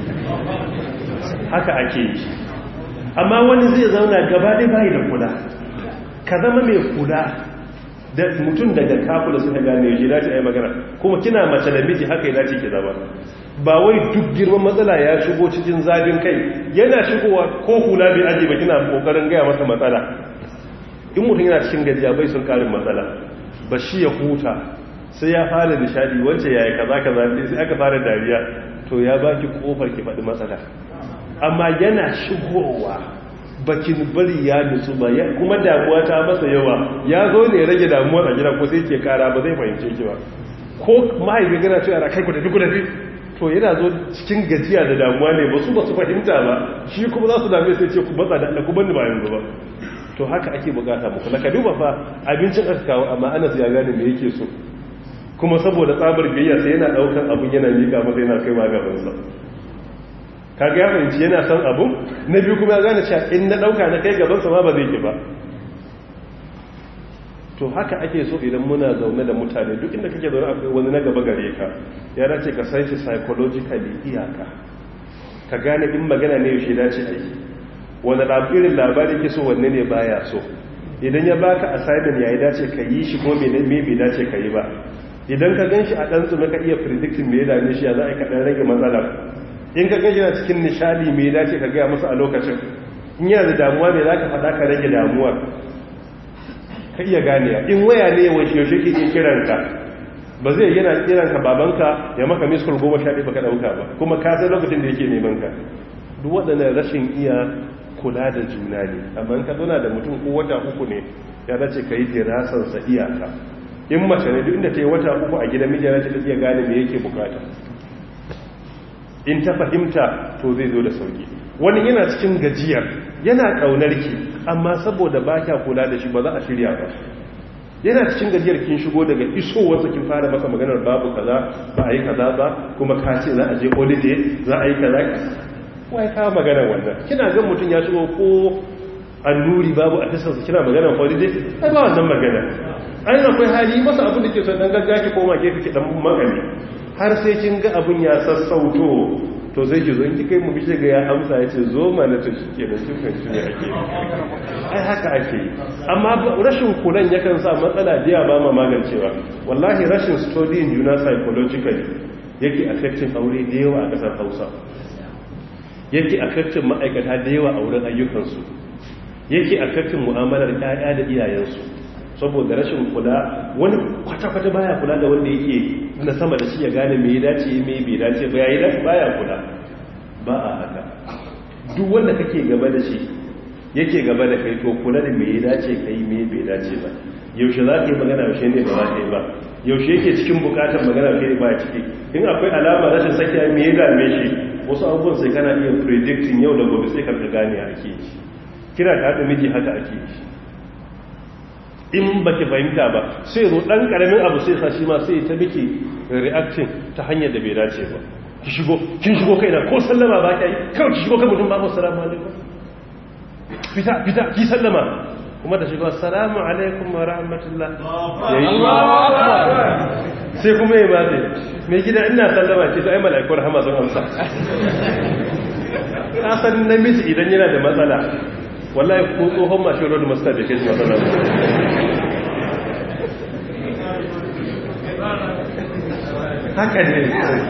haka ake yi amma wani zai zauna gaba ɗaya bayi da kula ka zama mai kula da mutum daga kafula suka gane yaushe dace a yi magana kuma kina mace da miji haka ya dace ki zama ba wai duk girman matsala ya shigo cikin zafin kai yana shigowa ko hula bai aji ba kina kokarin gaya masa matsala in mutum yana cikin gajiya bai sun karin matsala ba shi ya huta sai ya fara nishadi wacce yayi kaza kaza sai aka fara dariya to ya baki kofar ki faɗi matsala amma yana shigowa bakin bari ya nutsu ba kuma damuwa ta masa yawa ya zo ne rage damuwar a gida ko sai ke kara ba zai fahimce ki ba ko mahaifi gana cewa kai ku tafi ku tafi to yana zo cikin gajiya da damuwa ne ba su ba su fahimta ba shi kuma za su dame sai ce ku matsa da Allah ku bani ba yanzu ba to haka ake bukata muku ka duba fa abincin aka kawo amma Anas ya gane me yake so kuma saboda tsabar biyayya sai yana daukar abun yana mika masa yana kaiwa gaban sa kaga ya fahimci yana son abu na biyu kuma ya gane cewa in na dauka na kai gaban sa ma ba zai ki ba to haka ake so idan muna zaune da mutane duk inda kake zaune akwai wani na gaba gare ka ya dace ka san shi psychologically iyaka ka gane in magana ne yaushe dace a yi wani labirin labari ke so wanne ne baya so idan ya baka assignment yayi dace ka yi shi ko me bai dace ka yi ba idan ka ganshi a dan tsumi ka iya predicting me ya dame shi ya za a ka dan rage matsalar in ka ganshi na cikin nishadi me ya dace ka ga masa a lokacin in yana da damuwa me za ka faɗa ka rage damuwa ka iya ganewa in waya ne yawan yaushe ke iya kiranka ba zai yana kiranka babanka ya maka miskul goma sha ɗaya baka ɗauka ba kuma ka san lokacin da yake neman ka duk waɗannan rashin iya kula da juna ne amma ka zauna da mutum ko wata uku ne ya dace ka yi dirasansa iyaka in mace ne duk inda ta yi wata uku a gidan mijiyar ta iya gane me yake bukata in ta fahimta to zai zo da sauki wani yana cikin gajiyar yana ƙaunar ki amma saboda ba kya kula da shi ba za a shirya ba yana cikin gajiyar kin shigo daga isowarsa kin fara masa maganar babu kaza ba a yi kaza ba kuma ka ce za a je holiday za a yi kaza wai ka maganar wannan kina gan mutum ya shigo ko annuri babu a tasarsa kina maganar holiday ai ba wannan magana ai akwai hali masa abin da ke son dan gaggawa ki koma gefe ki dan magani har sai kin ga abin ya sassauto to zai ki zo in kika yi mu bishe ga ya amsa ya ce zo ma na to shike da kin fahimci ne ake ai haka ake yi amma rashin kulan yakan sa matsala da ba ma magancewa wallahi rashin studying juna psychologically yake affecting aure da yawa a kasar Hausa yake affecting ma'aikata da yawa a wurin ayyukansu yake affecting mu'amalar ƴaƴa da iyayensu saboda rashin kula wani kwata-kwata baya kula da wanda yake na sama da shi ya gane me ya dace me bai dace ba yayi dace baya kula ba a haka duk wanda kake gaba da shi yake gaba da kai to kula da me ya dace kai me bai dace ba yaushe za ka yi magana yaushe ne ba za ka yi ba yaushe yake cikin bukatar magana kai ba ciki in akwai alama rashin sakiya me ya dame shi wasu abubuwan sai kana iya predicting yau da gobe sai ka gane ake yi kira ka haɗa miji haka ake yi in ba ki fahimta ba sai zo ɗan ƙaramin abu sai sashi ma sai ta miki reacting ta hanyar da bai dace ba ki shigo kin shigo kai na ko sallama ba ka yi kawai ki shigo kan mutum ba ku salamu alaikum fita fita ki sallama kuma da shigo assalamu alaikum wa rahmatullah yayi sai kuma ya ba mai gida ina sallama ce to ai mala'iku rahama sun amsa ka san namiji idan yana da matsala wallahi ko tsohon mashin road master da ke shi matsala haka ne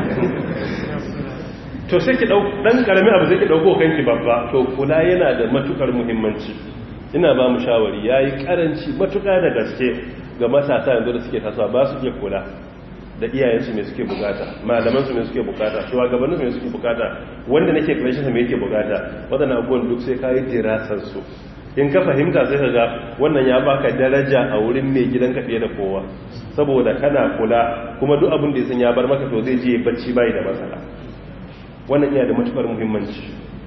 to sai ki dau dan karamin abu sai ki dauko kanki babba to kula yana da matukar muhimmanci ina ba mu shawari yayi karanci matuka da gaske ga matasa yanzu da suke tasowa ba su iya kula da iyayensu mai suke bukata malamansu mai suke bukata shugabanninsu mai suke bukata wanda nake karshen sa mai yake bukata wadannan abubuwan duk sai kayi dirasar su in ka fahimta sai ka ga wannan ya baka daraja a wurin mai gidanka fiye da kowa saboda kana kula kuma duk abin da ya san ya bar maka to zai je bacci bai da matsala wannan iya da matukar muhimmanci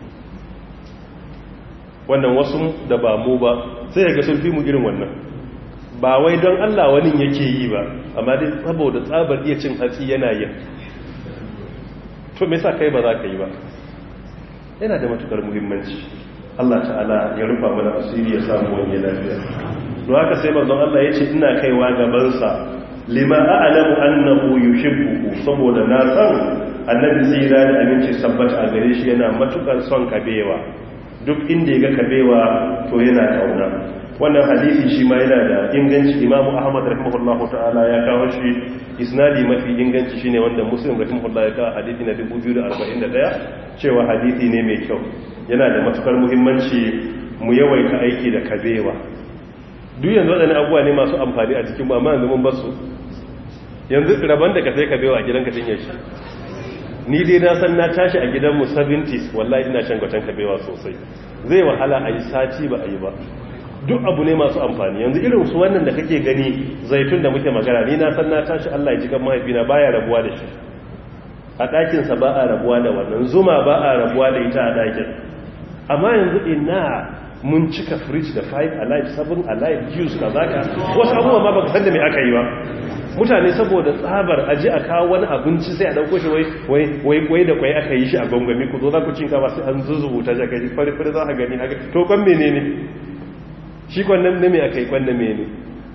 wannan wasu da ba mu ba sai ga sun fi mu irin wannan ba wai don Allah wani yake yi ba amma dai saboda tsabar iya cin hatsi yana yin to me yasa kai ba za ka yi ba yana da matukar muhimmanci Allah ta'ala ya rufa mana asiri ya samu wani lafiya don haka sai manzon Allah ya ce ina kaiwa gabansa lima a'lamu annahu yuhibbu saboda na san annabi tsira da aminci sabbata a gare shi yana matukar son kabewa duk inda ya ga kabewa to yana kauna wannan hadisi shi ma yana da inganci imamu ahmad rahimahullahu ta'ala ya kawo shi isnadi mafi inganci shine wanda muslim rahimahullahu ya kawo hadisi na 2041 cewa hadisi ne mai kyau yana da matukar muhimmanci mu yawaita aiki da kabewa duk yanzu wadannan abubuwa ne masu amfani a cikin amma yanzu mun basu yanzu rabon da ka sai kabewa a gidanka tun yaushe ni dai na san na tashi a gidanmu 70s wallahi ina shan gwatan kabewa sosai zai wahala a yi sati ba a yi ba duk abu ne masu amfani yanzu irin su wannan da kake gani zaitun da muke magana ni na san na tashi Allah ya ji kan mahaifina baya rabuwa da shi a ɗakinsa ba a rabuwa da wannan zuma ba a rabuwa da ita a ɗakin amma yanzu ina mun cika fridge da 5 alive 7 alive juice ka zaka wasu abubuwa ma baka san da me aka yi ba mutane saboda tsabar aji a kawo wani abinci sai a dauko shi wai wai wai da kwai aka yi shi a gongami ku zo za ku cinka ba sai an zuzubuta jaka fari fari za ka gani haka to kan menene shi kwannan na mai aka yi kwannan mene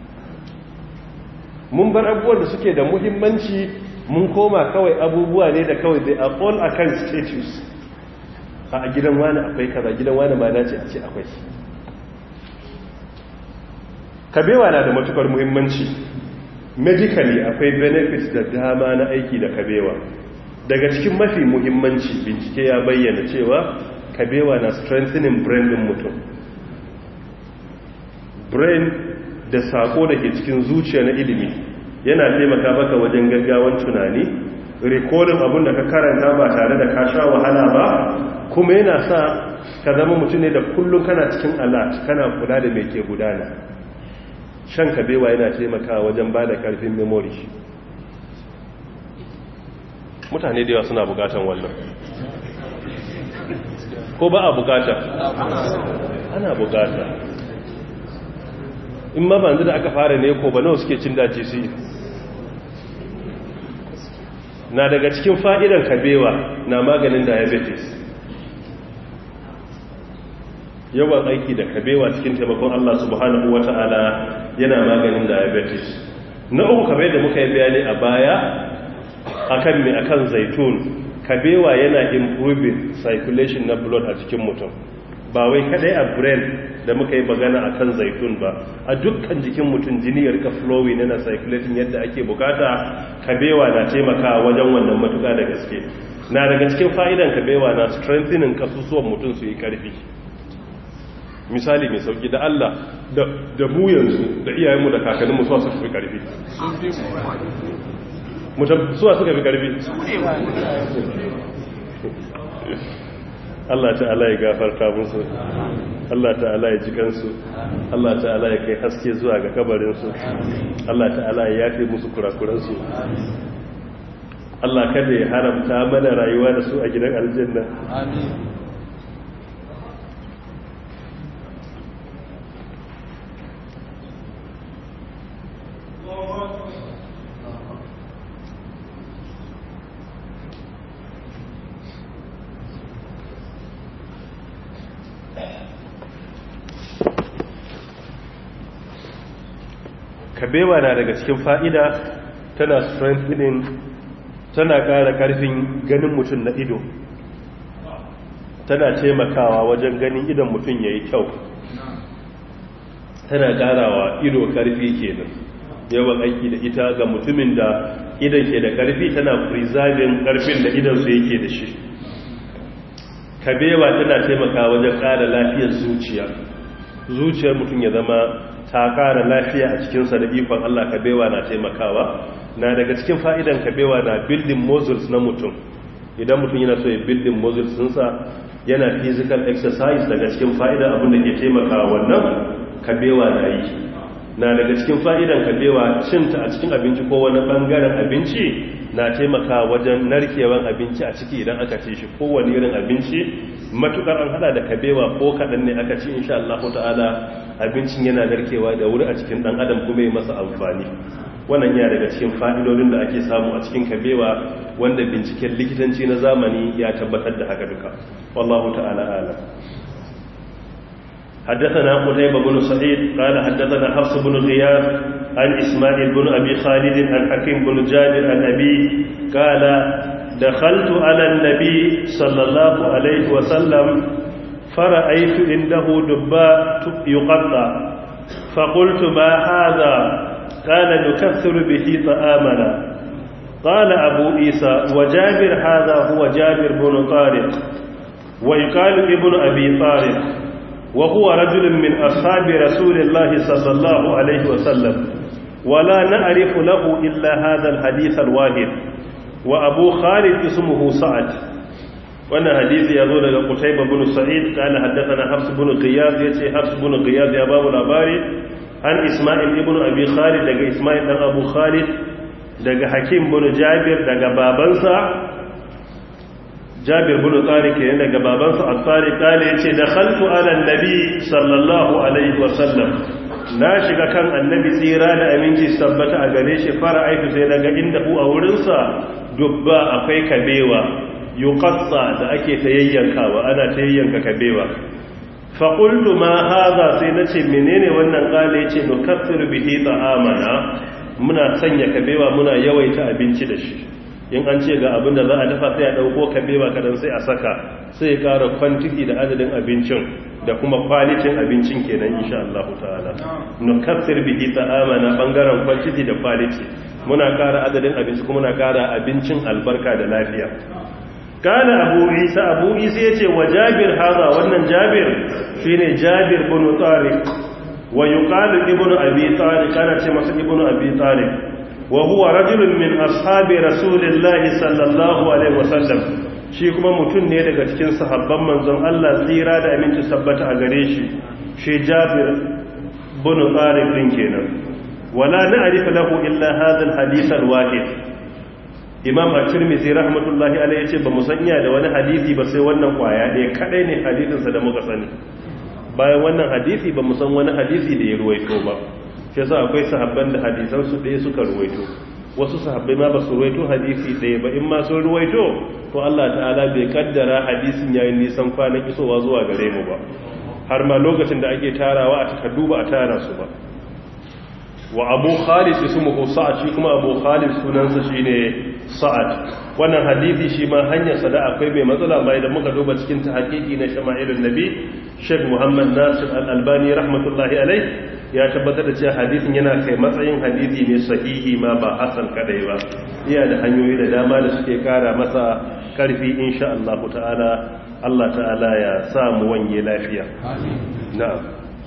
mun bar abubuwan da suke da muhimmanci mun koma kawai abubuwa ne da kawai they are all akan status a gidan wani akwai kaza gidan wani ma dace a ce akwai kabewa na da matukar muhimmanci medically akwai benefits da dama na aiki da kabewa daga cikin mafi muhimmanci bincike ya bayyana cewa kabewa na strengthening brain din mutum brain da sako da ke cikin zuciya na ilimi yana taimaka maka wajen gaggawan tunani rikodin abin da ka karanta ba tare da ka sha wahala ba kuma yana sa ka zama mutum ne da kullum kana cikin alert kana kula da mai ke gudana shan kabewa yana taimaka wajen ba da karfin memory mutane da yawa suna bukatan wannan ko ba a bukata ana bukata in ma banzu da aka fara ne ko ba nawa suke cin daji su na daga cikin fa'idan kabewa na maganin diabetes yawan aiki da kabewa cikin taimakon Allah subhanahu wa ta'ala yana maganin diabetes na uku kabe da muka yi bayani a baya akan mai akan zaitun kabewa yana improving circulation na blood a cikin mutum ba wai kadai a brain da muka yi magana akan zaitun ba a dukkan jikin mutum jini ya rika flowing yana circulating yadda ake bukata kabewa na taimakawa wajen wannan matuka da gaske na daga cikin fa'idan kabewa na strengthening kasusuwan mutum su yi karfi misali mai sauki da Allah da mu yanzu da iyayenmu da kakanninmu suwa suka fi karfi suwa suka fi karfi Allah ta'ala ya gafarta musu Allah ta'ala ya ji kansu Allah ta'ala ya kai haske zuwa ga kabarinsu Allah ta'ala ya yafe musu kurakuransu Allah kada ya haramta mana rayuwa da su a gidan aljanna amin kabewa na daga cikin fa'ida tana strengthening tana ƙara ƙarfin ganin mutum na ido tana taimakawa wajen ganin idon mutum ya yi kyau tana ƙarawa ido ƙarfi kenan yawan aiki da ita ga mutumin da idon ke da ƙarfi tana preserving ƙarfin da idonsu yake da shi kabewa tana taimakawa wajen ƙara lafiyar zuciya zuciyar mutum ya zama ta ƙara lafiya a cikinsa da ikon Allah kabewa na taimakawa na daga cikin fa'idan kabewa na building muscles na mutum idan mutum yana so ya building muscles sunsa yana physical exercise daga cikin fa'idan abin da ke taimakawa wannan kabewa na yi na daga cikin fa'idan kabewa cinta a cikin abinci ko wani ɓangaren abinci na taimakawa wajen narkewan abinci a ciki idan aka ce shi kowane irin abinci matukar an hada da kabewa ko kaɗan ne aka ci insha Allah ta'ala abincin yana narkewa da wuri a cikin ɗan adam kuma yi masa amfani wannan yana daga cikin fa'idodin da ake samu a cikin kabewa wanda binciken likitanci na zamani ya tabbatar da haka duka wallahu ta'ala ala حدثنا قتيبة بن سعيد قال حدثنا حفص بن غياث عن إسماعيل بن أبي خالد عن حكيم بن جابر عن أبي قال دخلت على النبي صلى الله عليه وسلم فرأيت عنده دباء يقطع فقلت ما هذا قال نكثر به طعامنا قال أبو عيسى وجابر هذا هو جابر بن طارق ويقال ابن أبي طارق وهو رجل من أصحاب رسول الله صلى الله عليه وسلم ولا نعرف له إلا هذا الحديث الواحد وأبو خالد اسمه سعد وانا حديث يقول لك قتيبة بن سعيد قال حدثنا حفص بن قياض يتي حفص بن قياض يا باب الأباري عن إسماعيل ابن أبي خالد لك إسماعيل بن أبو خالد لك حكيم بن جابر لك بابنسا jabir bin tsari ke daga babansa a tsari kale ya ce da khaltu ala nabi sallallahu alaihi wasallam na shiga kan annabi tsira da aminci tabbata a gare shi fara aiki sai daga inda ku a wurinsa dubba akwai kabewa yuqassa da ake ta yayyankawa ana ta yayyanka kabewa fa qultu ma hadha sai nace menene wannan kale yace nukaffir bihi ta'amana muna sanya kabewa muna yawaita abinci da shi in an ce ga abin da za a dafa sai a ɗauko kabewa kadan sai a saka sai ya ƙara kwantiki da adadin abincin da kuma kwalitin abincin kenan insha Allah ta'ala nukassir bihi ta'amana bangaren quantity da quality muna ƙara adadin abinci kuma muna ƙara abincin albarka da lafiya kana abu isa abu isa yace wa jabir hada wannan jabir shine jabir bin tariq wa yuqalu ibnu abi tariq kana ce masa ibnu abi tariq wa huwa rajulun min ashabi rasulillahi sallallahu alaihi wasallam shi kuma mutum ne daga cikin sahabban manzon Allah tsira da aminci sabbata a gare shi shi Jabir bin Tariq din kenan wala na'rifu lahu illa hadha al-hadith al-wahid Imam At-Tirmidhi rahmatullahi alayhi yace ba mu sanya da wani hadisi ba sai wannan kwaya ɗaya kadai ne hadisin sa da muka sani bayan wannan hadisi ba mu san wani hadisi da ya ruwaito ba shi yasa akwai sahabban da hadisan su ɗaya suka ruwaito wasu sahabbai ma ba su ruwaito hadisi ɗaya ba in ma sun ruwaito to Allah ta'ala bai kaddara hadisin yayin nisan kwanan isowa zuwa gare mu ba har ma lokacin da ake tarawa a takardu ba a tara su ba wa abu khalid ismuhu sa'ad shi kuma abu khalid sunansa shine sa'ad wannan hadisi shi ma hanyar sa da akwai mai matsala mai da muka duba cikin ta hakiki na shama'ilun nabi Sheikh Muhammad Nasir Al-Albani rahmatullahi alai ya tabbatar da cewa hadisin yana kai matsayin hadisi ne sahihi ma ba hasan kadai ba iya da hanyoyi da dama da suke kara masa karfi insha Allah ta'ala Allah ta'ala ya sa mu wanye lafiya amin na'am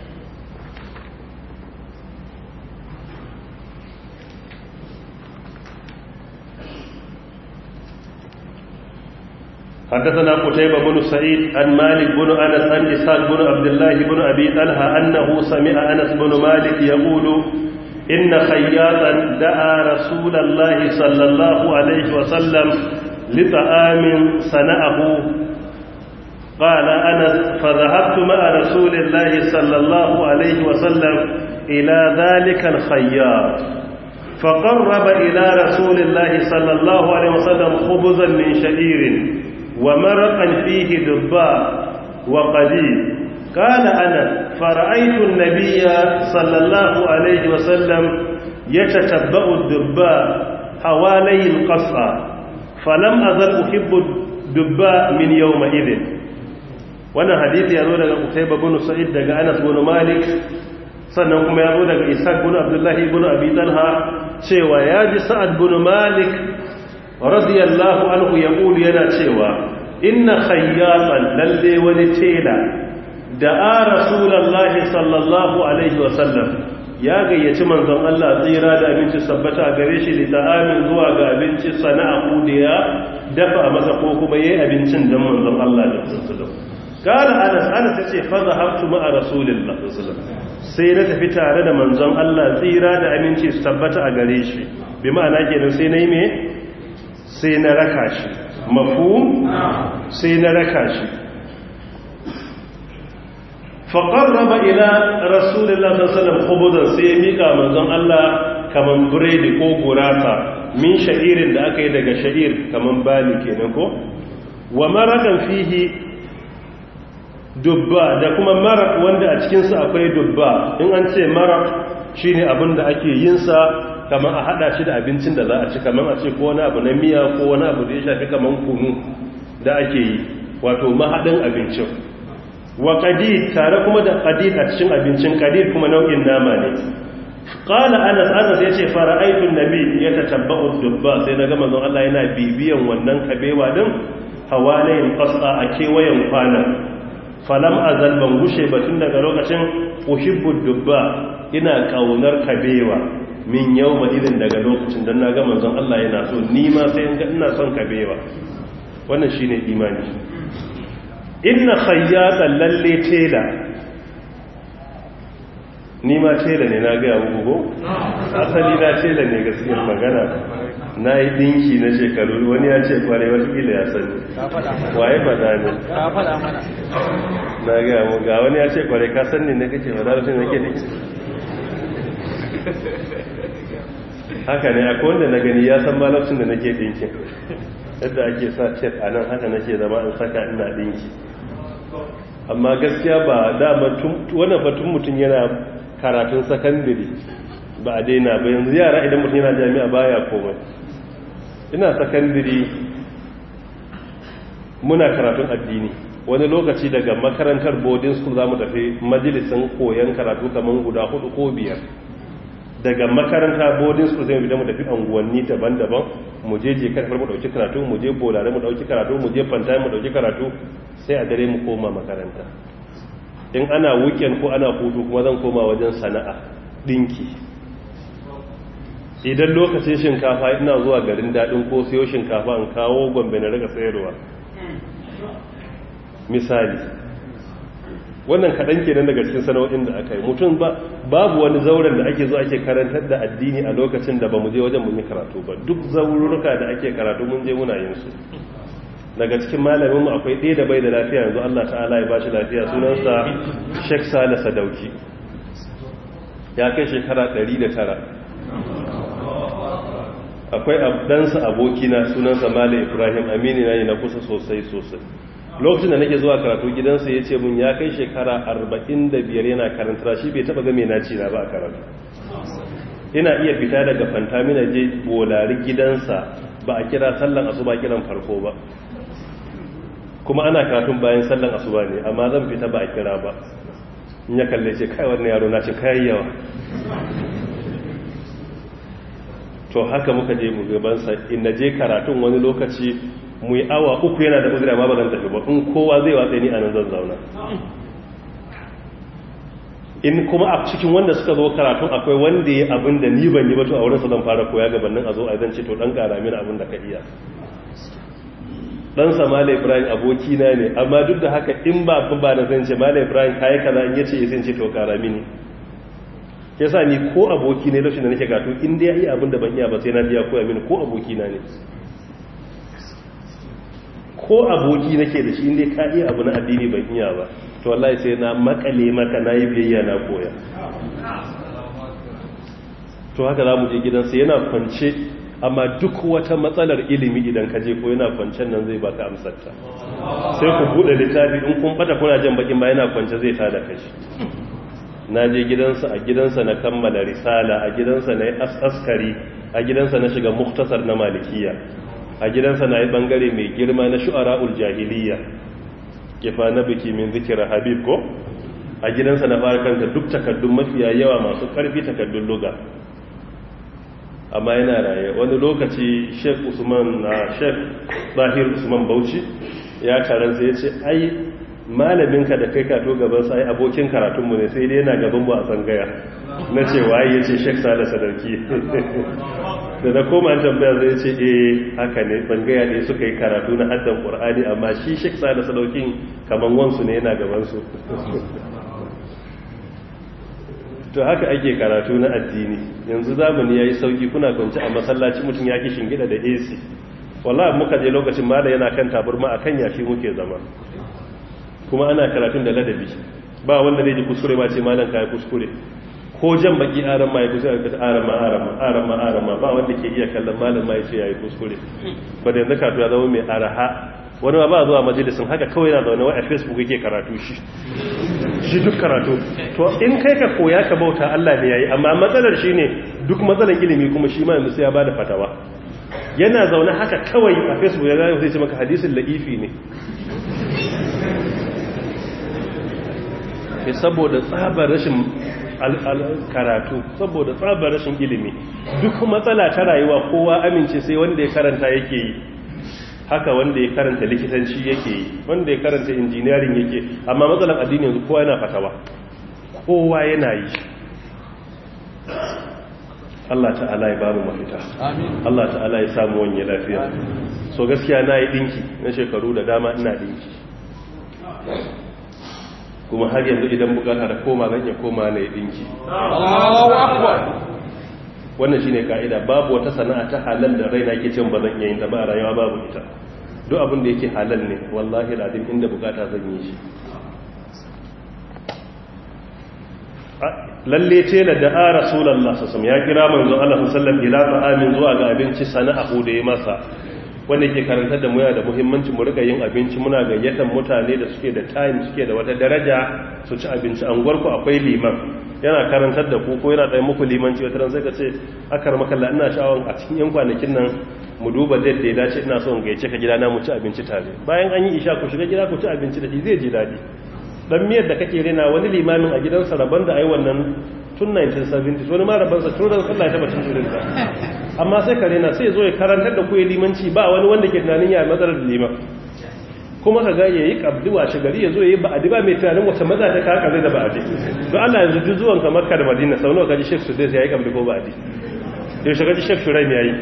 حدثنا قتيبة بن سعيد عن مالك بن أنس عن إسحاق بن عبد الله بن أبي طلحة أنه سمع أنس بن مالك يقول إن خياطا دعا رسول الله صلى الله عليه وسلم لطعام صنعه قال أنس فذهبت مع رسول الله صلى الله عليه وسلم إلى ذلك الخياط فقرب إلى رسول الله صلى الله عليه وسلم خبزا من شعير ومرقا فيه دباء وقديم قال أنا فرأيت النبي صلى الله عليه وسلم يتتبع الدباء حوالي القصة فلم أزل أحب الدباء من يومئذ wannan hadisi ya zo daga Utayba bin Sa'id daga Anas bin Malik sannan kuma ya zo daga Isa bin Abdullah ibn Abi Talha cewa ya ji Sa'ad bin Malik radiyallahu anhu yaqulu yana cewa inna khayyatan lalle wani tela da a rasulullahi sallallahu alaihi wasallam ya gayyaci manzon Allah tsira da abinci sabbata a gare shi da amin zuwa ga abinci sana'a kudiya dafa masa ko kuma yayi abincin dan manzon Allah da sallallahu kala anas anas yace fa zahabtu ma'a rasulillahi sallallahu sai na tafi tare da manzon Allah tsira da aminci sabbata a gare shi bi ma'ana kenan sai nayi me sai na raka shi mafhum sai na raka shi faƙarraba ila rasulullah sallallahu khubuzan sai ya mika manzon Allah kaman biredi ko gurasa min sha'irin da aka yi daga sha'ir kaman bali kenan ko wa marakan fihi dubba da kuma marak wanda a cikinsa akwai dubba in an ce marak shine abin da ake yin sa kamar a hada shi da abincin da za a ci kamar a ce ko wani abu na miya ko wani abu da ya shafi kamar kunu da ake yi wato mahadin abincin wa qadid tare kuma da qadid a cikin abincin qadid kuma nau'in nama ne qala anas anas yace fara'aytu an-nabi yatatabba'u dubba sai naga manzon Allah yana bibiyan wannan kabewa din hawalayin qasa a kewayen kwana falam azal ban gushe batun daga lokacin uhibbu dubba ina kaunar kabewa min yau ma irin daga lokacin don na ga manzon Allah yana so ni ma sai ina son kabewa wannan shine imani inna khayyatan lalle tela ni ma tela ne na ga muku asali na tela ne gaskiyar magana na yi dinki na shekaru wani ya ce kware watakila ya sani waye fada ne na ga mu ga wani ya ce kware ka sani ne kake fada da shi nake dinki haka ne akwai wanda na gani ya san malafcin da nake dinki yadda ake sa cet a nan haka nake zama in saka ina dinki amma gaskiya ba dama wannan batun mutum yana karatun sakandare ba a daina ba yanzu yara idan mutum yana jami'a baya komai ina sakandare muna karatun addini wani lokaci daga makarantar boarding school za mu tafi majalisin koyon karatu kamar guda hudu ko biyar daga makaranta boarding school zai fita mu tafi anguwanni daban-daban mu je je karfar mu dauki karatu mu je bolare mu dauki karatu mu je fanta mu dauki karatu sai a dare mu koma makaranta in ana weekend ko ana hutu kuma zan koma wajen sana'a dinki idan lokacin shinkafa ina zuwa garin dadin ko sayo shinkafa in kawo gombe na riga sayarwa misali wannan kaɗan kenan daga cikin sana'o'in da aka yi mutum ba babu wani zauren da ake zo ake karantar da addini a lokacin da ba mu je wajen mun yi karatu ba duk zaururuka da ake karatu mun je muna yin su daga cikin malamin mu akwai ɗaya da bai da lafiya yanzu Allah ta'ala ya bashi lafiya sunansa Sheikh Sale Sadauki ya kai shekara 109 akwai ɗansa abokina sunansa Malam Ibrahim Aminu na yi na kusa sosai sosai lokacin da nake zuwa karatu gidansa ya ce mun ya kai shekara 45 yana karanta shi bai taba game na ci na ba a karatu ina iya fita daga fantamina je bolari gidansa ba a kira sallan asuba kiran farko ba kuma ana karatun bayan sallan asuba ne amma zan fita ba a kira ba in ya kalle ce kai wannan yaro na ce kai yawa to haka muka je mu gabansa in na je karatun wani lokaci mu yi awa uku yana da uzura ma ba zan tafi ba in kowa zai watsa ni a nan zan zauna in kuma a cikin wanda suka zo karatun akwai wanda ya abin da ni ban yi ba to a wurinsa zan fara koya gabanin a zo a zan ce to dan kara mini abin da ka iya dan sa malai ibrahim aboki na ne amma duk da haka in ba ba da zan ce malai ibrahim kai kaza in yace zan ce to kara mini yasa ni ko aboki ne lokacin da nake gato in dai ya yi abin da ban iya ba sai na biya koya mini ko aboki na ne ko aboki nake da shi inda ka iya abu na addini ban iya ba to wallahi sai na makale maka na yi biyayya na koya to haka za mu je gidansa yana kwance amma duk wata matsalar ilimi idan ka je ko yana kwancen nan zai baka amsarta sai ku bude littafi in kun bata kuna jan bakin ba yana kwance zai tada kashi na je gidansa a gidansa na kammala risala a gidansa na yi askari a gidansa na shiga muktasar na malikiya a gidansa na yi bangare mai girma na shu'ara'ul jahiliya kifa na biki min zikira habib ko a gidansa na fara kanta duk takaddun mafiya yawa masu karfi takaddun luga amma yana raye wani lokaci sheikh usman na sheikh zahir usman bauchi ya karansa ya ce ai malaminka da kai kato gaban sai abokin karatunmu ne sai dai yana gaban mu a tsangaya na ce waye ya ce sheikh sale sadarki da na koma tambaya zai ce eh haka ne tsangaya ne suka yi karatu na haddan qur'ani amma shi sheikh sale sadaukin kaman wansu ne yana gaban su to haka ake karatu na addini yanzu zamani yayi sauki kuna kwance a masallaci mutum ya ki shingida da AC wallahi muka je lokacin mala yana kan taburma akan yashi muke zama kuma ana karatun da ladabi ba wanda zai ji kuskure ba ce malam kai kuskure ko jan baki aran ma ya kuskure ka aran ma aran ma aran ma aran ma ba wanda ke iya kallon malam ma ya ce yayi kuskure ba da yanzu karatu ya zama mai araha wani ma ba zuwa majalisin haka kawai yana zaune wa a facebook yake karatu shi shi duk karatu to in kai ka koya ka bauta Allah ne yayi amma matsalar shine duk matsalar ilimi kuma shi ma yanzu sai ya bada fatawa yana zaune haka kawai a facebook ya zai ce maka hadisin la'ifi ne ke saboda tsabar rashin karatu saboda tsabar rashin ilimi duk matsala ta rayuwa kowa amince sai wanda ya karanta yake yi haka wanda ya karanta likitanci yake yi wanda ya karanta injiniyarin yake amma matsalar addini yanzu kowa yana fatawa kowa yana yi Allah ta'ala ya bamu mafita Allah ta'ala ya samu wanye lafiya so gaskiya na yi dinki na shekaru da dama ina dinki kuma har yanzu idan bukata da koma zan iya koma na yi dinki wannan shine ka'ida babu wata sana'a ta halal da raina ke cin ba zan iya yin ta ba a rayuwa babu ita duk abin da yake halal ne wallahi ladin inda bukata zan yi shi lalle ce da da'a rasulullah sallallahu ya kira manzo Allah sallallahu ila ta'amin zuwa ga abinci sana'ahu da ya masa wanda ke karantar da mu da muhimmanci mu rika yin abinci muna gayyatar mutane da suke da time suke da wata daraja su ci abinci an gwarku akwai liman yana karantar da ku ko yana ɗaya muku limanci wata ran sai ka ce akar makalla ina sha'awar a cikin yan kwanakin nan mu duba da ya dace ina son gaice ka gida na mu ci abinci tare bayan an yi isha ku shiga gida ku ci abinci da shi zai ji daɗi dan miyar da kake rena wani limamin a gidansa rabon da ai wannan tun 1970 wani ma rabansa tun ran sallah ya taba cin irin ta amma sai ka rena sai zo ya karantar da ku ya limanci ba wani wanda ke tunanin ya matsalar da liman kuma ka ga ya yi kabdi washe gari ya zo ya yi ba'adi ba mai tunanin wata maza ta kaka zai da ba'adi don Allah yanzu duk zuwan ka makka da madina sau nawa kaji shek sudais ya yi kabdi ko ba'adi yau shi kaji shek shuraim ya yi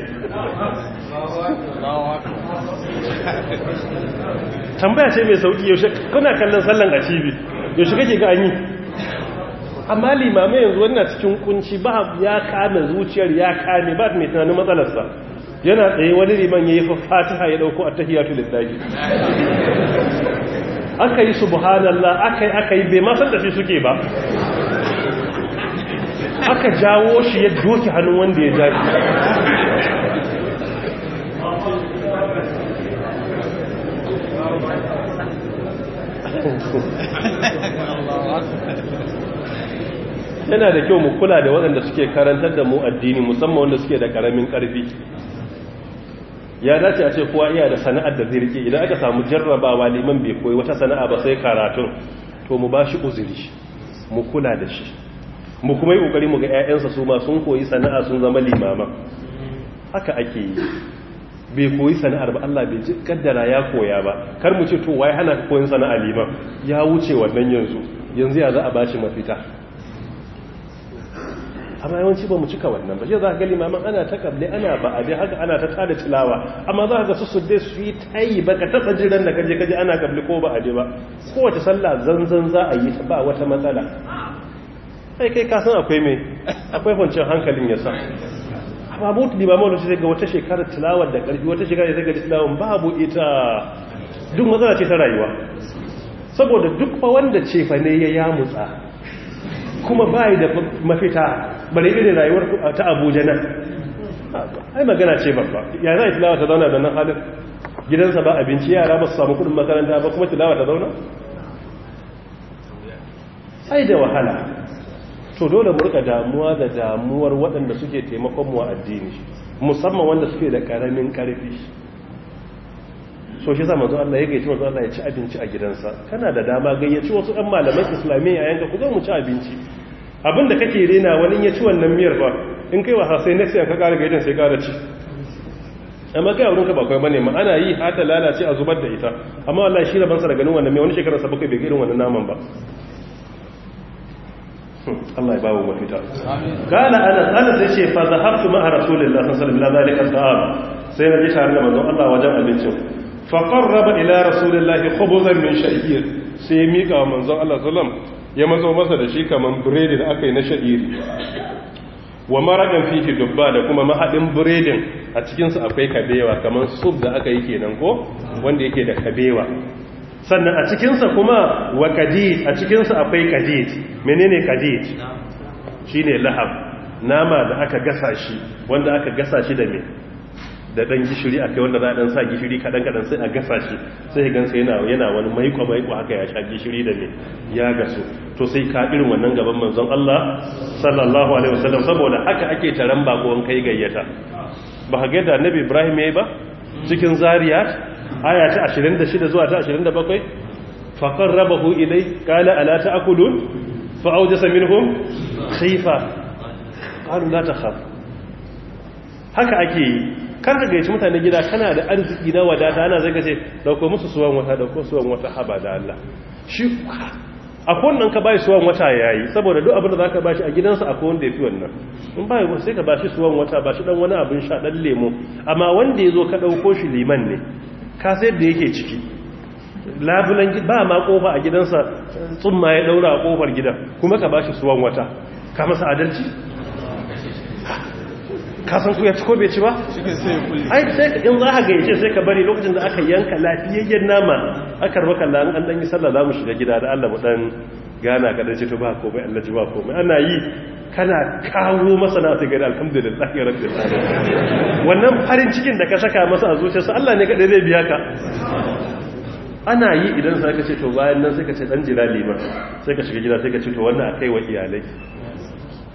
tambaya ce mai sauki yaushe kuna kallon sallan a cibi yaushe kake ga an yi amma limamai yanzu wannan cikin kunci ba ya kame zuciyar ya kame ba mai tunanin matsalarsa yana tsaye wani liman ya yi fatiha ya dauko a tahiyatu lillahi aka yi subhanallah aka yi aka yi bai ma san da shi suke ba aka jawo shi ya doki hannun wanda ya jaji yana da kyau mu kula da waɗanda suke karantar da mu addini musamman wanda suke da ƙaramin ƙarfi ya dace a ce kowa iya da sana'ar da zai rike idan aka samu jarrabawa liman bai koyi wata sana'a ba sai karatun to mu ba shi uzuri mu kula da shi mu kuma yi ƙoƙari mu ga 'ya'yansa su ma sun koyi sana'a sun zama limama haka ake yi bai koyi sana'ar ba Allah bai ji kaddara ya koya ba kar mu ce to wai hana ka koyin sana'a liman ya wuce wannan yanzu yanzu ya za a bashi mafita amma yawanci ba mu cika wannan ba shi za ka ga limaman ana ta kable ana ba a dai haka ana ta tada tilawa amma za ka ga su su dai su yi tayi baka taba jiran da kaje kaje ana kable ko ba a je ba kowace sallah zanzan za a yi ta ba wata matsala kai kai ka san akwai me akwai kwanciyar hankalin ya sa babu limamu da sai ga wata shekarar tilawar da karfi wata shekarar sai ga tilawar babu ita duk matsala ce ta rayuwa saboda duk fa wanda ce fa ne ya yamutsa kuma bai da mafita bare irin rayuwar ta Abuja nan ai magana ce babba ya za tilawa ta zauna da nan halin gidansa ba abinci yara ba su samu kudin makaranta ba kuma tilawa ta zauna ai da wahala to dole mu rika damuwa da damuwar waɗanda suke taimakon mu a addini musamman wanda suke da ƙaramin ƙarfi so shi zama zuwa Allah ya gaici wanzu Allah ya ci abinci a gidansa kana da dama gayyaci wasu ɗan malaman islamiyya yanka ku zo mu ci abinci abin da kake rena wani ya ci wannan miyar ba in kai wasa sai next year ka ƙara gaidan sai ƙara ci amma kai wurinka ba kai bane ma ana yi hata lalace a zubar da ita amma Allah shi rabansa da ganin wannan mai wani shekarar sa bakai bai irin wannan naman ba Allah ya bawo mafita kana anas anas yace fa zahabtu ma'a rasulillahi sallallahu alaihi wasallam sai na ji tare da manzon Allah wajen abincin fa qarraba ila rasulillahi khubzan min sha'ir sai mika wa manzon Allah sallam ya mazo masa da shi kaman biredi da aka yi na sha'iri wa maradan fihi dubba da kuma mahadin biredin a cikin su akwai kabewa kaman soup da aka yi kenan ko wanda yake da kabewa sannan a cikinsa kuma wa kadid a cikinsa akwai kadid menene kadid shi ne lahab nama da aka gasa shi wanda aka gasa shi da me da dan gishiri akai wanda za a dan sa gishiri kadan kadan sai a gasa shi sai gansa yana yana wani maiko maiko haka ya sha gishiri da me ya gaso to sai ka irin wannan gaban manzon Allah sallallahu alaihi wasallam saboda haka ake taran bakon kai gayyata ba ga da annabi Ibrahim yayi ba cikin zariyat aya ta 26 zuwa ta 27 faqar rabahu ilai qala ala ta'kulun fa awjasa minhum khifa qalu la takhaf haka ake yi kar ka gaici mutane gida kana da arziki na wadata ana zai kace dauko musu suwan wata dauko suwan wata haba da Allah shi akwai wannan ka bai suwan wata yayi saboda duk abin da zaka bashi a gidansa akwai wanda yafi wannan in bai sai ka bashi suwan wata bashi dan wani abin sha dan lemo amma wanda yazo ka dauko shi liman ne ka sai da yake ciki labulan ba ma kofa a gidansa tsumma ya daura a kofar gidan kuma ka bashi suwan wata ka masa adalci ka san ku ya ci ko bai ci ba ai sai in za ka gayyace sai ka bari lokacin da aka yanka lafiyayyen nama aka raba kallon an dan yi sallah za mu shiga gida da Allah mu dan gana ka dace to ba komai Allah ji ba komai ana yi kana kawo masa na sai gari alhamdulillah ya rabbil alamin wannan farin cikin da ka saka masa a zuciyarsa Allah ne kadai zai biya ka ana yi idan sai ka ce to bayan nan sai ka ce dan jira liman sai ka shiga gida sai ka ce to wannan akai wa iyalai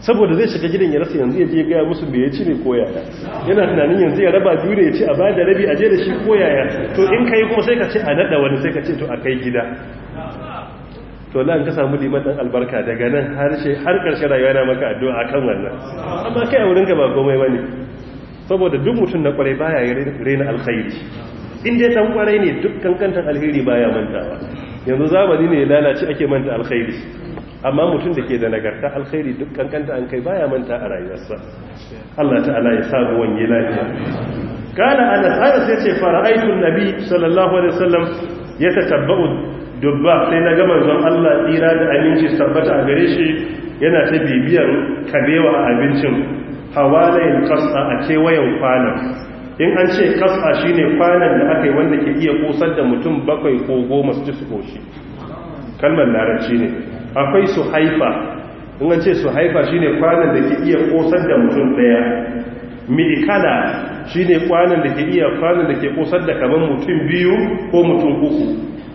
saboda zai shiga gidan ya rasa yanzu ya je gaya musu me ya ci ne ko yaya yana tunanin yanzu ya raba biyu ne ya ce a bada rabi a je da shi ko yaya to in kai kuma sai ka ce a nada wani sai ka ce to a kai gida to lan ka samu liman dan albarka daga nan har har karshe rayuwa na maka addu'a akan wannan amma kai a wurin ka ba komai bane saboda duk mutum na kwarai baya rena alkhairi in dai dan kwarai ne duk kankantan alheri baya mantawa yanzu zamani ne ya lalace ake manta alkhairi amma mutum da ke da nagarta alkhairi duk kankanta an kai baya manta a rayuwarsa Allah ta'ala ya samu wanye lafiya kana anas anas yace fara'aytu nabi sallallahu alaihi wasallam yatatabba'u dubba sai na ga manzon Allah tsira da aminci tabbata a gare shi yana ta bibiyar kabewa a abincin hawalayin kasa a kewayen kwanan in an ce kasa shine kwanan da aka yi wanda ke iya kusar da mutum bakwai ko goma su ci su koshi kalmar larabci ne akwai su haifa in an ce su haifa shine kwanan da ke iya kosar da mutum daya mi'ikala shine kwanan da ke iya kwanan da ke kosar da kaman mutum biyu ko mutum uku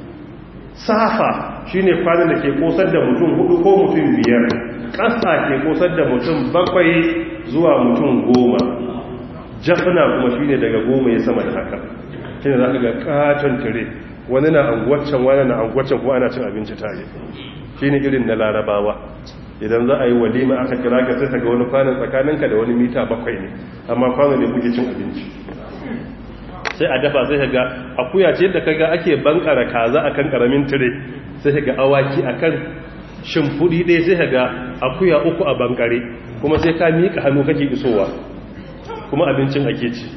safa shine kwanan da ke kosar da mutum hudu ko mutum biyar ƙasa ke kosar da mutum bakwai zuwa mutum goma jafina kuma shine daga goma ya sama da haka shine za ka ga katon tire wani na anguwaccen wani na anguwaccen kuma ana cin abinci tare shi ne irin na larabawa idan za a yi walima aka kira ka sai ga wani kwanan tsakaninka da wani mita bakwai ne amma kwanan ne kuke cin abinci sai a dafa sai ga akuya ce da kaga ake bankara kaza akan karamin tire sai ga awaki akan shimfudi ɗaya sai ga akuya uku a bankare kuma sai ka miƙa hannu kake isowa kuma abincin ake ci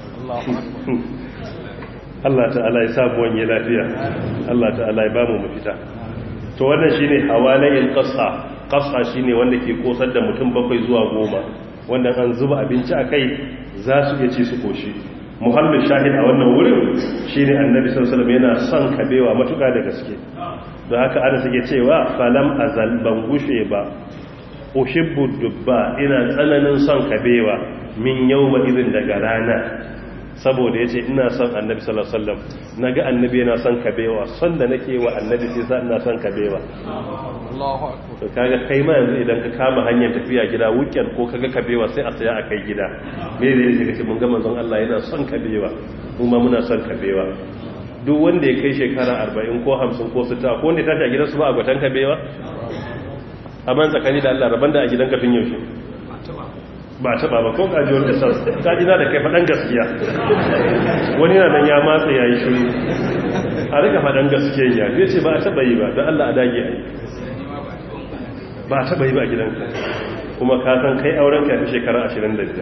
Allah ta'ala ya samu wanye lafiya Allah ta'ala ya bamu mafita to wannan shine hawalayin qasa qasa shine wanda ke kosar da mutum bakwai zuwa goma wanda an zuba abinci akai za su iya ci su koshi muhammad shahid a wannan wurin shine annabi sallallahu alaihi wasallam yana son kabewa matuka da gaske don haka ana suke cewa falam azal ban gushe ba uhibbu dubba ina tsananin son kabewa min yawma idin daga rana saboda yace ina son annabi sallallahu alaihi wasallam naga annabi yana son kabewa son da nake wa annabi sai sa ina son kabewa Allahu akbar to kaga kai ma yanzu idan ka kama hanyar tafiya gida weekend ko kaga kabewa sai a saya a kai gida me da yake kace mun ga manzon Allah yana son kabewa mu ma muna son kabewa duk wanda ya kai shekara 40 ko 50 ko 60 ko wanda ya tashi a gidansu ba a gwatan kabewa amma tsakani da Allah raban da a gidan kafin yaushe ba taba ba ko kajiwar da sas kajina da kai faɗan gaskiya wani na nan ya matsa ya yi shiru a rika faɗan gaskiya ya zai ce ba a taba yi ba don Allah a dage a yi ba a taba yi ba a gidanka kuma ka san kai auren ka fi shekara 25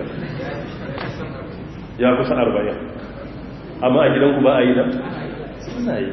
ya kusa 40 amma a gidanku ba a yi da? suna yi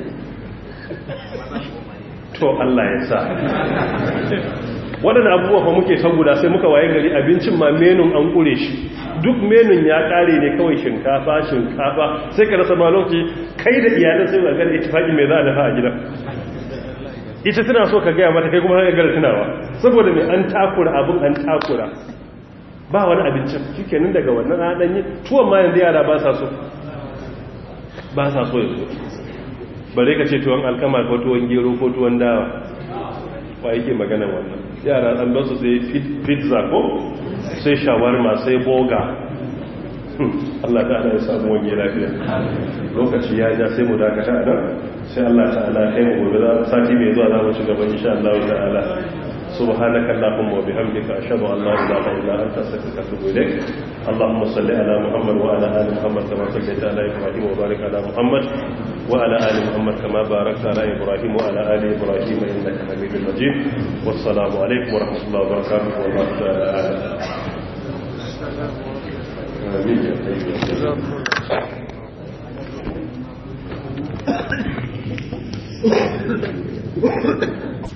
to Allah ya sa waɗanda abubuwa fa muke ta guda sai muka waye gari abincin ma menun an ƙure shi duk menun ya ƙare ne kawai shinkafa shinkafa sai ka rasa ma lokaci kai da iyalin sai ga da ittifaqi mai za a dafa a gidan ita tana so ka gaya mata kai kuma ka gara tunawa saboda mai an takura abin an takura ba wani abincin shikenan daga wannan an yi tuwon ma yanzu yara ba sa so ba sa so yanzu bare ka ce tuwon alkama ko tuwon gero ko tuwon dawa wa yake magana wannan yara an ba su sai pizza ko sai shawarma sai boga Allah ta'ala ya samu wani lafiya lokaci ya ja sai mu dakata nan sai Allah ta'ala kai mu gobe za sati mai zuwa za mu ci gaba insha Allah ta'ala سبحانك اللهم وبحمدك أشهد أن لا إله إلا أنت أستغفرك وأتوب إليك اللهم صل على محمد وعلى آل محمد كما صليت على إبراهيم وبارك على محمد وعلى آل محمد كما باركت على إبراهيم وعلى آل إبراهيم إنك حميد مجيد والسلام عليكم ورحمة الله وبركاته والله تعالى أعلم آمين يا حبيبي Thank you.